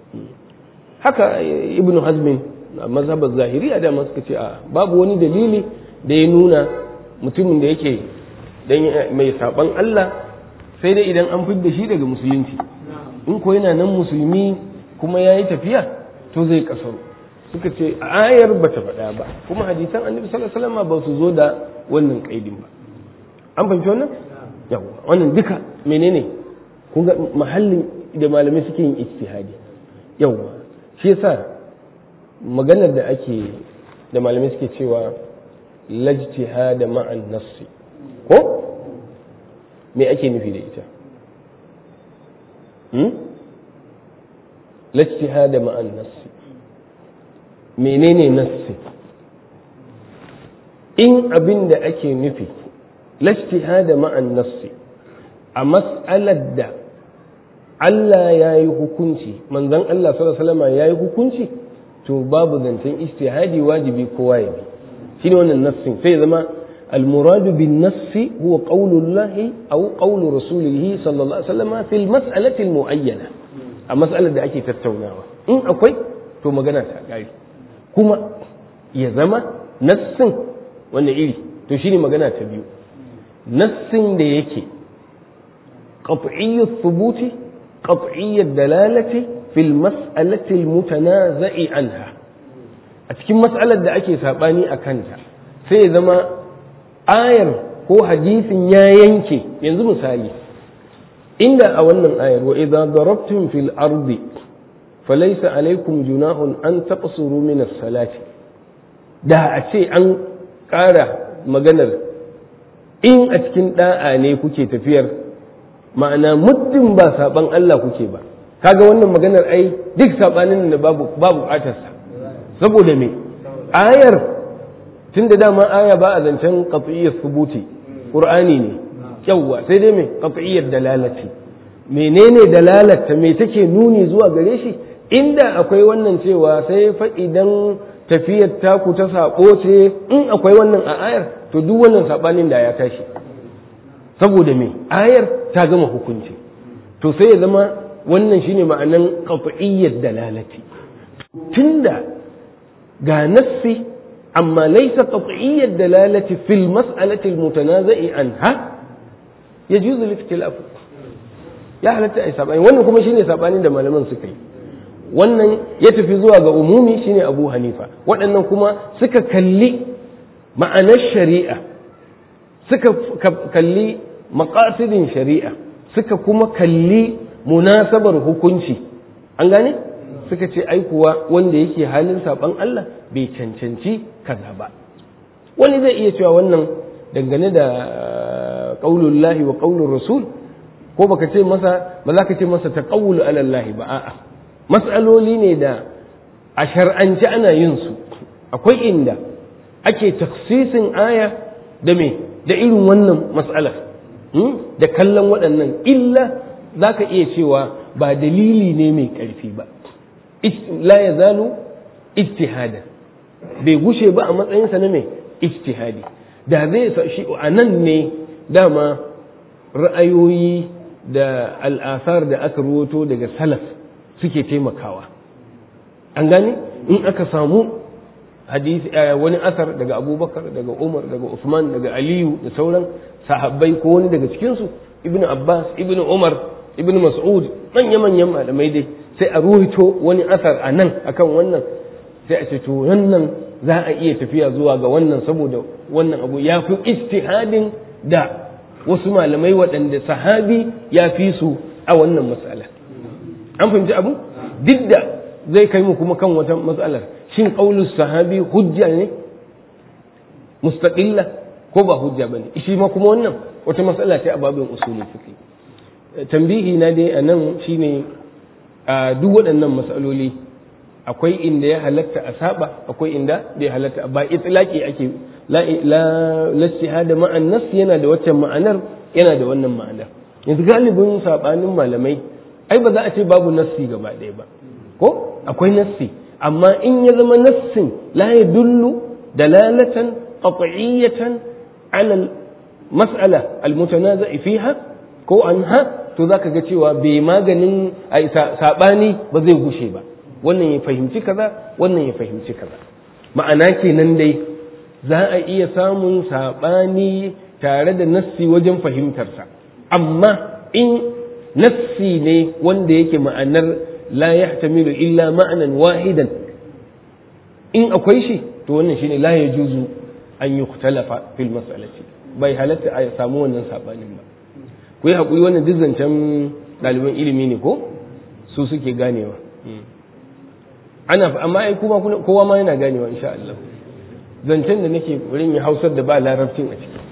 S2: haka ibnu hazmin a mazhabar zahiri a dama suka ce a babu wani dalili da ya nuna mutumin da yake mai saban Allah sai dai idan an fidda shi daga musulunci in ko yana nan musulmi kuma ya yi tafiya to zai kasaru suka ce ayar ba ta faɗa ba kuma hadisan annabi sallallahu alaihi wasallam ba su zo da wannan kaidin ba an fahimci wannan yawa wannan duka menene kun ga mahallin da malamai suke yin ijtihadi yawa shi yasa maganar da ake da malamai suke cewa lajtihada ma'an nassi ko me ake nufi da ita lajtihada ma'an nassi menene nassi in abin da ake nufi lajtihada ma'an nassi a mas'alar da Allah ya yi hukunci manzon Allah sallallahu alaihi wasallam ya yi hukunci to babu zancen ijtihadi wajibi kowa ya bi shine wannan nassin sai zama المراد بالنص هو قول الله أو قول رسوله صلى الله عليه وسلم في المسألة المعينة المسألة da ake tattaunawa in akwai to magana ta gari kuma ya zama nassin wanda iri to shine magana ta biyu nassin da yake qat'iyyu thubuti qat'iyyu dalalati fil mas'alati al mutanaza'i anha a cikin mas'alar da ake sabani a kanta sai ya zama ayar ko hadisin ya yanke yanzu misali inda a wannan ayar wa idza darabtum fil ardi falaysa alaykum junahun an taqsuru min as-salati da a ce an ƙara maganar in a cikin da'a ne kuke tafiyar ma'ana muddin ba saban Allah kuke ba kaga wannan maganar ai duk sabanin da babu babu bukatarsa saboda me ayar tun da dama aya ba a zancen qat'iyyar subuti qur'ani ne yawwa sai dai me qat'iyyar dalalati menene dalalata me take nuni zuwa gare shi inda akwai wannan cewa sai fa idan tafiyar taku ta sako ce in akwai wannan a ayar to duk wannan sabanin da ya tashi saboda me ayar ta gama hukunci to sai ya zama wannan shine ma'anan qat'iyyar dalalati tunda ga nassi amma laysa qat'iyyar dalalati fil mas'alati al mutanaza'i anha yajuzu al-ikhtilaf ya halatta ai sabani wannan kuma shine sabanin da malaman suka yi wannan ya tafi zuwa ga umumi shine Abu Hanifa waɗannan kuma suka kalli ma'anar shari'a suka kalli maqasidin shari'a suka kuma kalli munasabar hukunci an gane suka ce ai kuwa wanda yake halin saban Allah bai cancanci kaza ba wani zai iya cewa wannan dangane da qaulullahi wa qaulur rasul ko baka ce masa ba za ka ce masa taqawulu ala Allah ba a'a mas'aloli ne da a shar'ance ana yin su akwai inda ake taksisin aya da me da irin wannan mas'alar da kallon waɗannan illa za ka iya cewa ba dalili ne mai ƙarfi ba la ya zalu ijtihada bai gushe ba a matsayinsa na mai ijtihadi da zai shi a nan ne dama ra'ayoyi da al'asar da aka ruwato daga salaf suke taimakawa an gane in aka samu hadisi wani asar daga abubakar daga umar daga usman daga aliyu da sauran sahabbai ko wani daga cikinsu ibnu abbas ibnu umar ibnu mas'ud manya-manyan malamai dai sai a ruwaito wani asar a nan akan wannan sai a ce to wannan za a iya tafiya zuwa ga wannan saboda wannan abu ya fi ijtihadin da wasu malamai waɗanda sahabi ya fi su a wannan matsala an fahimci abu duk da zai kai mu kuma kan wata matsalar shin qaulus sahabi hujja ne mustaqilla ko ba hujja bane shi ma kuma wannan wata matsala ce a babin usulul fiqh tambihi na dai anan shine a duk waɗannan matsaloli akwai inda ya halatta a saba akwai inda bai halatta ba itlaqi ake la la lastihada ma'an nas yana da waccan ma'anar yana da wannan ma'anar yanzu galibin sabanin malamai ai ba za a ce babu nassi gaba ɗaya ba ko akwai nassi amma in ya zama nassin la yadullu dalalatan qat'iyatan ala mas'ala al-mutanaza'i fiha ko anha to zaka ga cewa bai maganin sabani ba zai gushe ba wannan ya fahimci kaza wannan ya fahimci kaza ma'ana kenan dai za a iya samun sabani tare da nassi wajen fahimtarsa amma in nassi ne wanda yake ma'anar la yahtamilu illa ma'anan wahidan in akwai shi to wannan shine la yajuzu an yukhtalafa fil mas'alati bai halatta a samu wannan sabanin ba ku yi haƙuri wannan duk zancen ɗaliban ilimi ne ko su suke ganewa ana amma ai kuma kowa ma yana ganewa insha Allah zancen da nake wurin ya hausar da ba larabcin a ciki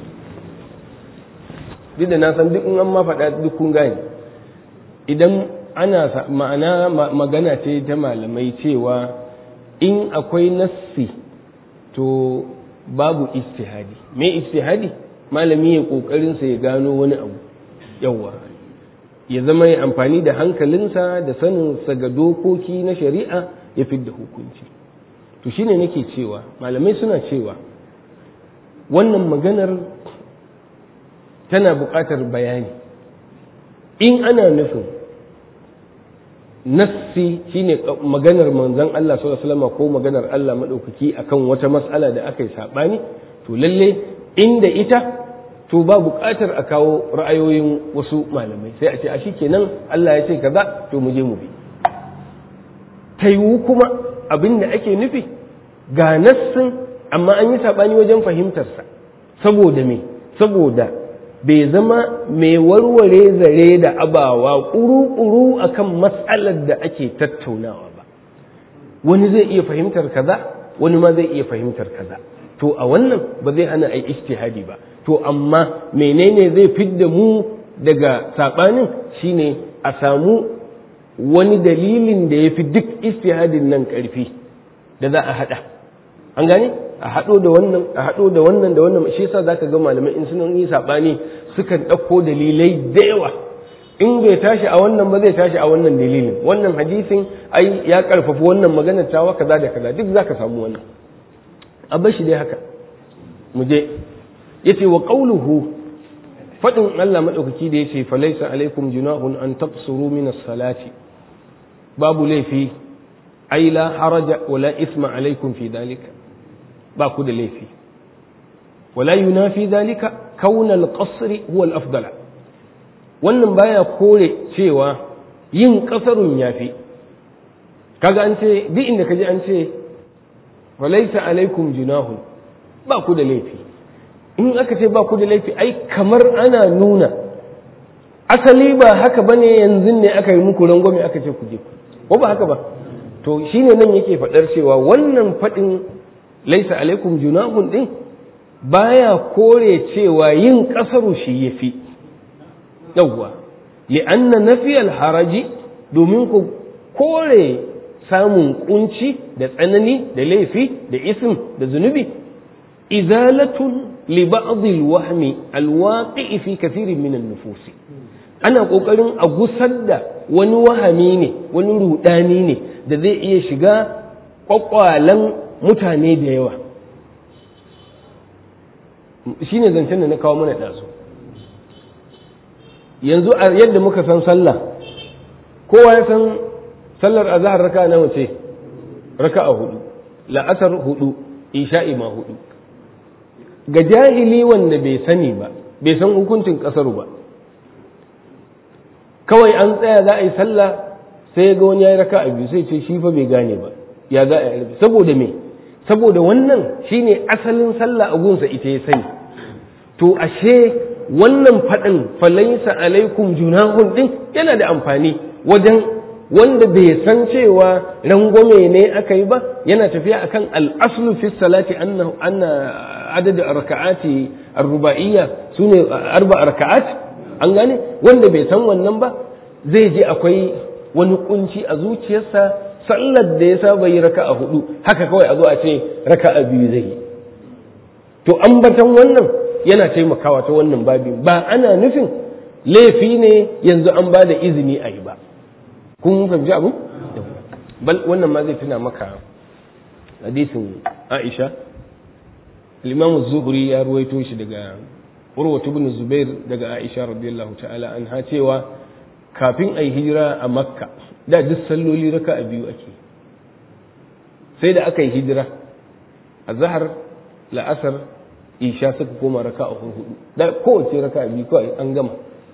S2: duk da na san duk in an ma faɗa duk kun gane idan ana ma'ana magana ce ta malamai cewa in akwai nassi to babu istihadi me istihadi malami ya kokarin sa ya gano wani abu yawa ya zama ya amfani da hankalinsa da saninsa ga dokoki na shari'a ya fidda hukunci to shine nake cewa malamai suna cewa wannan maganar tana buƙatar bayani in ana nufin nassi shine maganar manzon Allah sallallahu alaihi wasallam ko maganar Allah madaukaki akan wata mas'ala da aka yi sabani to lalle inda ita to ba buƙatar a kawo ra'ayoyin wasu malamai sai a ce a kenan Allah ya ce kaza to mu je mu bi ta yiwu kuma abin da ake nufi ga nassin amma an yi saɓani wajen fahimtarsa saboda me saboda bai zama mai warware zare da abawa ƙuru-ƙuru akan matsalar da ake tattaunawa ba wani zai iya fahimtar kaza wani ma zai iya fahimtar kaza to a wannan ba zai hana ai ijtihadi ba to amma menene zai fidda mu daga saɓanin shine a samu wani dalilin da ya fi duk istihadin nan ƙarfi da za a haɗa an gane a haɗo da wannan a haɗo da wannan da wannan shi yasa zaka ga malamai in sun yi saɓani sukan ɗauko dalilai da yawa in bai tashi a wannan ba zai tashi a wannan dalilin wannan hadisin ai ya ƙarfafa wannan maganar tawa kaza da kaza duk zaka samu wannan a bar shi dai haka mu je yace wa qawluhu fadin Allah madaukaki da yace falaysa alaikum junahun an taqsuru min as-salati babu laifi ai la haraja wala isma alaikum fi dalika ba ku da laifi wala yunafi dalika kauna al-qasri huwa al-afdal wannan baya kore cewa yin kasarun yafi kaga an ce duk inda kaje an ce walaysa alaikum junahun ba ku da laifi in aka ce ba ku da laifi ai kamar ana nuna asali ba haka bane yanzu ne aka yi muku rangwame aka ce ku je ku ko ba haka ba to shine nan yake faɗar cewa wannan faɗin laisa alaikum junahun din baya kore cewa yin ƙasaru shi yafi yawwa li'anna nafiyal haraji domin ku kore samun kunci da tsanani da laifi da ism da zunubi izalatun li ba'd al-wahmi al-waqi'i fi kathirin min an-nufus ana kokarin a gusar da wani wahami ne wani rudani ne da zai iya shiga kwakwalan mutane da yawa shi ne zancen da na kawo mana ɗazu yanzu a yadda muka san sallah kowa ya san sallar azahar raka nawa ce raka a hudu la'asar hudu isha'i ma hudu ga jahili wanda bai sani ba bai san hukuncin ƙasaru ba kawai an tsaya za a yi sallah sai ya ga wani ya yi raka a biyu sai ce shi fa bai gane ba ya za a yi saboda me saboda wannan shine asalin sallah a gunsa ita ya sani to ashe wannan faɗin falaisa alaikum junahun din yana da amfani wajen wanda bai san cewa rangwame ne aka yi ba yana tafiya akan al'aslu fi salati anna anna adad raka'ati ar-ruba'iyya sune arba raka'at an gane wanda bai san wannan ba zai je akwai wani kunci a zuciyarsa sallar da ya saba yi raka a hudu haka kawai a zo a ce raka a biyu zai yi to ambatan wannan yana taimakawa ta wannan babin ba ana nufin laifi ne yanzu an ba da izini a yi ba kun fahimci abu bal wannan ma zai tuna maka hadisin aisha limamu zuhuri ya ruwaito shi daga urwatu bin zubair daga aisha radiyallahu ta'ala an ha cewa kafin a yi hijira a makka da duk salloli raka a biyu ake sai da aka yi hijira a zahar la'asar isha suka koma raka a hudu da kowace raka a biyu kawai an gama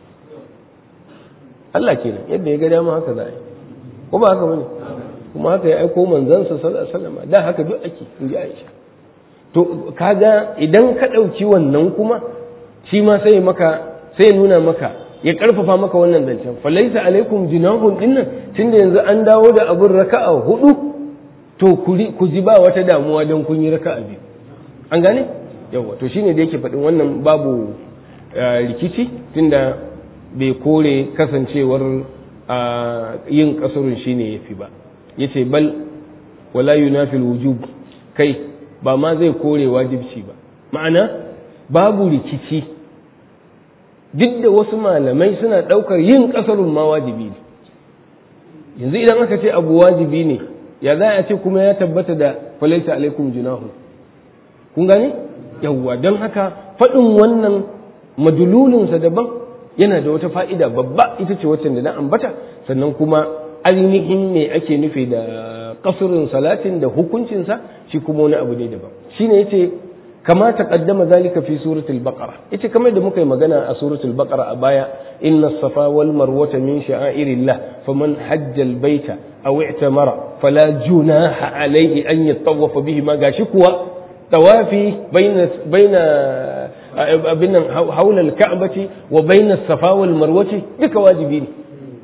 S2: Allah kenan yadda ya ga dama haka za a yi ko ba haka bane kuma haka ya aiko manzansa sallallahu alaihi wasallam da haka duk ake in ji Aisha to kaga idan ka ɗauki wannan kuma shi ma sai maka sai nuna maka ya karfafa maka wannan zancen falaisa alaikum junahun dinnan tunda yanzu an dawo da abin raka'a hudu to ku ji ba wata damuwa don kun yi raka'a biyu an gane yawa to shine da yake faɗin wannan babu rikici tunda bai kore kasancewar yin kasurun shine yafi ba yace bal wala yunafil wujub kai ba ma zai kore wajibci ba ma'ana babu rikici duk da wasu malamai suna ɗaukar yin ƙasarun ma wajibi ne yanzu idan aka ce abu wajibi ne ya za a ce kuma ya tabbata da falaita alaikum junahu kun gane yawwa don haka faɗin wannan madululinsa daban yana da wata fa'ida babba ita ce wacce da na ambata sannan kuma ainihin ne ake nufi da kasurin salatin da hukuncinsa shi kuma wani abu ne daban shi ne yace kama taqaddama zalika fi suratul baqara yace kamar da muka yi magana a suratul baqara a baya inna safa wal marwata min sha'airillah faman hajja al baita aw i'tamara fala junaha alayhi an yatawafa bihi ma gashi kuwa tawafi baina baina abin nan haula al ka'bati wa baina safa wal marwati duka wajibi ne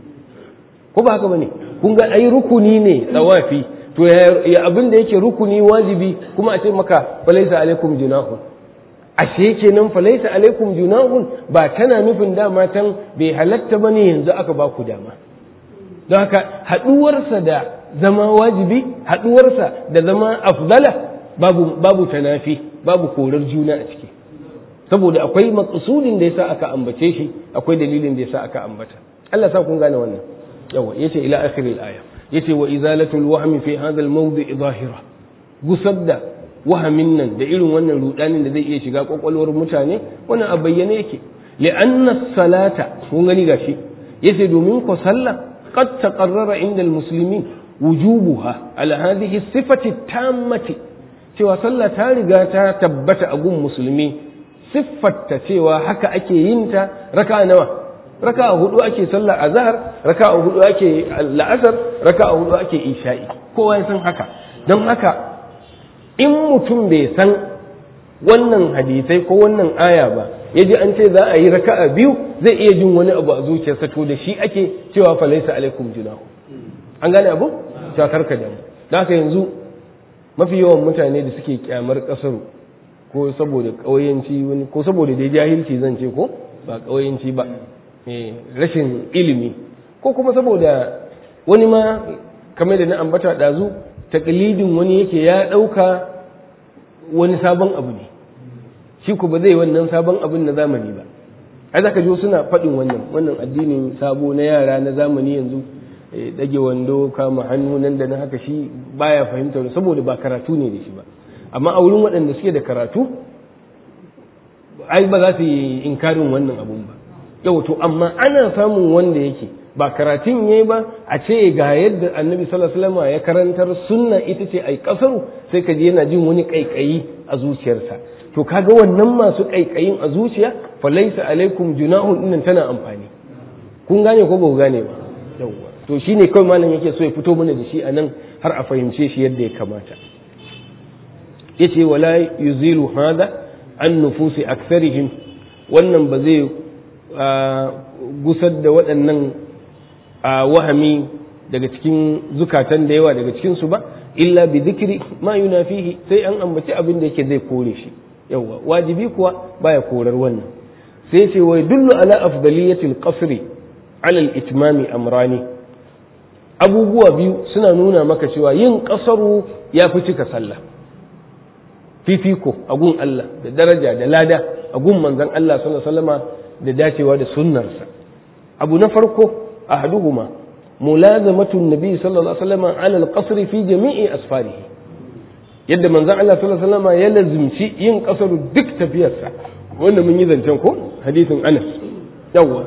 S2: ko ba haka bane kun ga ai rukuni ne tawafi to ya abin da yake rukuni wajibi kuma a ce maka falaisa alaikum junahun ashe kenan falaisa alaikum junahun ba tana nufin dama can bai halatta bane yanzu aka ba ku dama don haka haduwarsa da zama wajibi haduwarsa da zama afdala babu babu tanafi babu korar juna a ciki saboda akwai maqsudin da yasa aka ambace shi akwai dalilin da yasa aka ambata Allah sa kun gane wannan yawa yace ila akhiril aya yace wa izalatul wahmi fi hadha al-mawdi' zahira gusar da wahamin nan da irin wannan rudanin da zai iya shiga kwakwalwar mutane wannan a bayyane yake li'anna salata kun gani gashi yace domin ko sallah qad taqarrara inda al-muslimin wujubuha ala hadhihi sifati tammati cewa sallah ta riga ta tabbata a gun musulmi siffarta cewa haka ake yin ta raka nawa raka hudu ake sallar azhar raka hudu ake la'asar raka hudu ake isha'i kowa ya san haka don haka in mutum bai san wannan hadisai ko wannan aya ba ya ji an ce za a yi raka'a biyu zai iya jin wani abu a zuciyarsa to da shi ake cewa falaisa alaikum junahu an gane abu ta karka da da haka yanzu mafi yawan mutane da suke kyamar kasaru ko saboda ƙauyenci wani ko saboda dai jahilci zan ce ko ba ƙauyenci ba rashin ilimi ko kuma saboda wani ma kamar da na ambata ɗazu taklidin wani yake ya ɗauka wani sabon abu ne shi ku ba zai wannan sabon abin na zamani ba ai zaka jo suna faɗin wannan wannan addinin sabo na yara na zamani yanzu dage wando kama hannu nan da na haka shi baya fahimtar saboda ba karatu ne da shi ba amma a wurin waɗanda suke da karatu ai ba za su yi inkarin wannan abun ba yau to amma ana samun wanda yake ba karatun yayi ba a ce ga yadda annabi sallallahu alaihi wasallam ya karantar sunna ita ce ai kasaru sai ka ji yana jin wani kaikayi a zuciyarsa to kaga wannan masu kaikayin a zuciya fa laysa alaikum junahun innan tana amfani kun gane ko ba ku gane ba yawwa to shine kawai malam yake so ya fito mana da shi anan har a fahimce shi yadda ya kamata yace wala yuzilu hada an nufusi aktharihim wannan ba zai gusar da waɗannan wahami daga cikin zukatan da yawa daga cikinsu ba illa bi zikiri ma yunafihi sai an ambaci abin da yake zai kore shi yawa wajibi kuwa baya korar wannan sai ce wai dullu ala afdaliyatil qasri ala al-itmami amrani abubuwa biyu suna nuna maka cewa yin kasaru ya fi cika sallah fifiko a gun Allah da daraja da lada a gun manzon Allah sallallahu alaihi wasallama da dacewa da sunnarsa abu na farko ahaduhuma mulazamatu nabi sallallahu alaihi wasallam ala al-qasr fi jami'i asfarihi yadda manzon Allah sallallahu alaihi wasallam ya lazimci yin kasaru duk tafiyarsa wanda mun yi zancen ko hadisin Anas yawa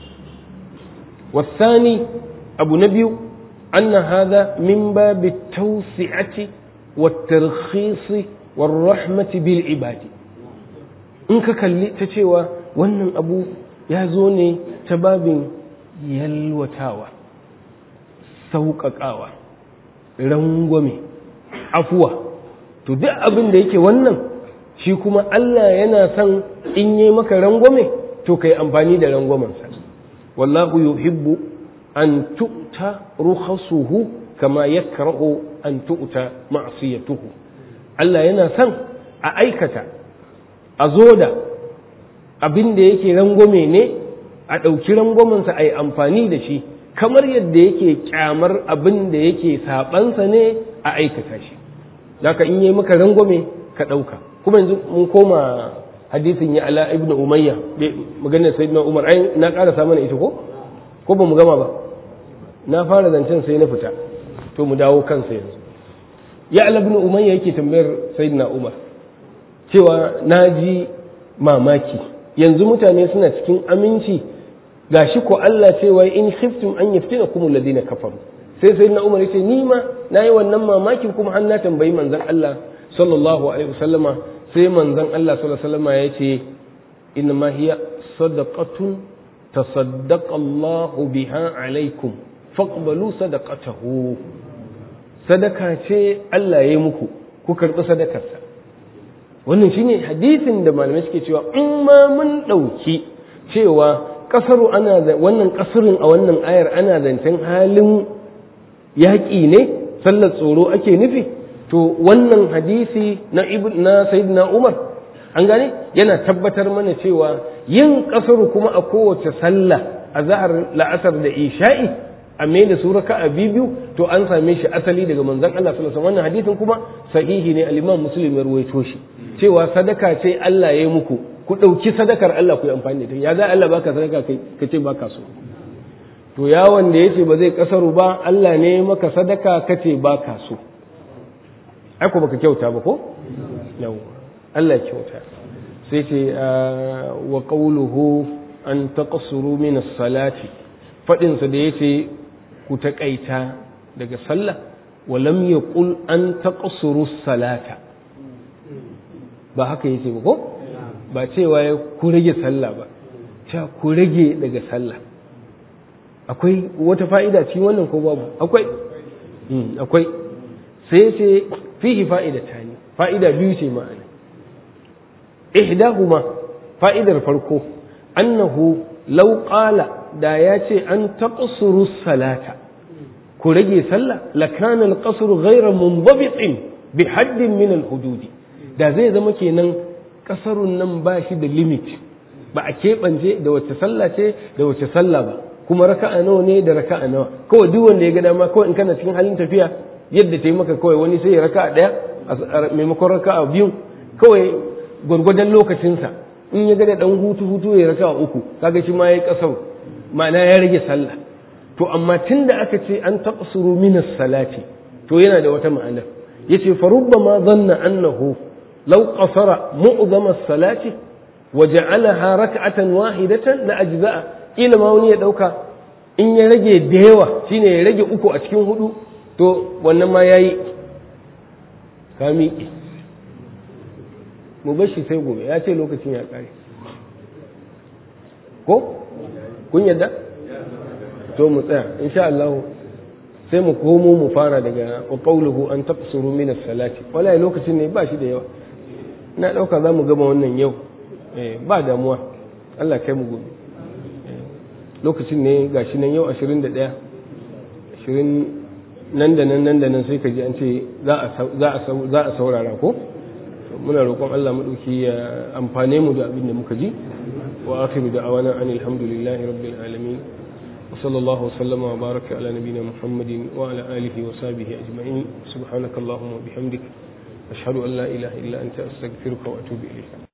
S2: والثاني أبو نبي أن هذا من باب التوسعة والترخيص والرحمة بالعباد in ka kalli ta cewa wannan abu ya zo ne ta babin yalwatawa sauƙaƙawa rangwame afuwa to duk abin da yake wannan shi kuma Allah yana son in yi maka rangwame to kai amfani da rangwamensa wallahu yuhibbu an tu'ta rukhasuhu kama yakrahu an tu'ta ma'siyatuhu Allah yana son a aikata a zo da abin da yake rangwame ne a ɗauki rangwamensa a yi amfani da shi kamar yadda yake kyamar abin da yake saɓansa ne a aikata shi ka in yi maka rangwame ka ɗauka kuma yanzu mun koma hadisin ya ala ibnu umayya maganar sayyidina umar ai na karasa mana ita ko ko ba mu gama ba na fara zancen sai na fita to mu dawo kansa yanzu ya ala ibnu umayya yake tambayar sayyidina umar cewa na ji mamaki yanzu mutane suna cikin aminci gashi ko Allah cewa in khiftum an yaftinakum alladhina kafaru sai sai na umar yace ni ma nayi wannan mamakin kuma har na tambayi manzon Allah sallallahu alaihi wasallama sai manzon Allah sallallahu alaihi wasallama yace inna ma hiya sadaqatun tasaddaqa Allah biha alaikum faqbalu sadaqatahu sadaka ce Allah ya yi muku ku karɓi sadakarsa wannan shine hadisin da malamai suke cewa in ma mun ɗauki cewa kasaru ana da wannan kasarin a wannan ayar ana zancen halin yaƙi ne sallar tsoro ake nufi to wannan hadisi na ibn na sayyidina umar an gane yana tabbatar mana cewa yin kasaru kuma a kowace sallah a zahar la'asar da isha'i a mai da su raka a biyu to an same shi asali daga manzon Allah sallallahu alaihi wannan hadisin kuma sahihi ne al-Imam Muslim ya ruwaito shi cewa sadaka ce Allah ya yi muku ku ɗauki sadakar Allah ku yi amfani da ya za Allah baka sadaka kai ka ce baka so to yawon da yace ba zai kasaru ba Allah ne maka sadaka ka ce baka so ai ko baka kyauta ba ko yau Allah ya kyauta sai ce wa qawluhu an taqsuru min as-salati fadin sa da yace ku taƙaita daga sallah wa lam yaqul an taqsuru as-salata ba haka yace ba ko ba cewa ya ku rage sallah ba cewa ku rage daga sallah akwai wata fa'ida ci wannan ko babu akwai akwai sai ce fihi fa'ida ta ne fa'ida biyu ce ma'ana ihdahuma fa'idar farko annahu law qala da ya ce an taqsuru salata ku rage sallah lakana al-qasru ghayra mundabitin bi haddin min al-hududi da zai zama kenan kasarun nan ba shi da limit ba a keɓance da wacce sallah ce da wacce sallah ba kuma raka'a nawa ne da raka'a nawa kawai duk wanda ya ga dama kawai in kana cikin halin tafiya yadda ta yi maka kawai wani sai ya raka'a ɗaya a maimakon raka'a biyu kawai gwargwadon lokacinsa in ya ga da ɗan hutu hutu ya raka'a uku kaga shi ma ya yi ƙasar ma'ana ya rage sallah to amma tun da aka ce an taqsuru minas salati to yana da wata ma'anar yace fa rubbama dhanna annahu لو قصر معظم الصلاة وجعلها ركعة واحدة لأجزاء إلى ما وني دوكا in ya rage da yawa shine ya rage uku a cikin hudu to wannan ma yayi ka miƙe mu bar shi sai gobe ya ce lokacin ya ƙare ko kun yadda to mu tsaya insha Allah sai mu komo mu fara daga qawluhu an taqsuru min as-salati wallahi lokacin ne ba shi da yawa ina dauka za mu gama wannan yau ba damuwa Allah kai mu gobe lokacin ne gashi nan yau 21 20 nan da nan nan da nan sai ka ji an ce za a saurara ko muna roƙon Allah maɗauki ya amfane mu da abin da muka ji wa akhiru da awana an alhamdulillahi rabbil alamin wa sallallahu wa sallama wa baraka ala nabina muhammadin wa ala alihi wa sahbihi ajma'in subhanakallahumma wa bihamdik ashhadu an la ilaha illa anta astaghfiruka wa atubu ilayk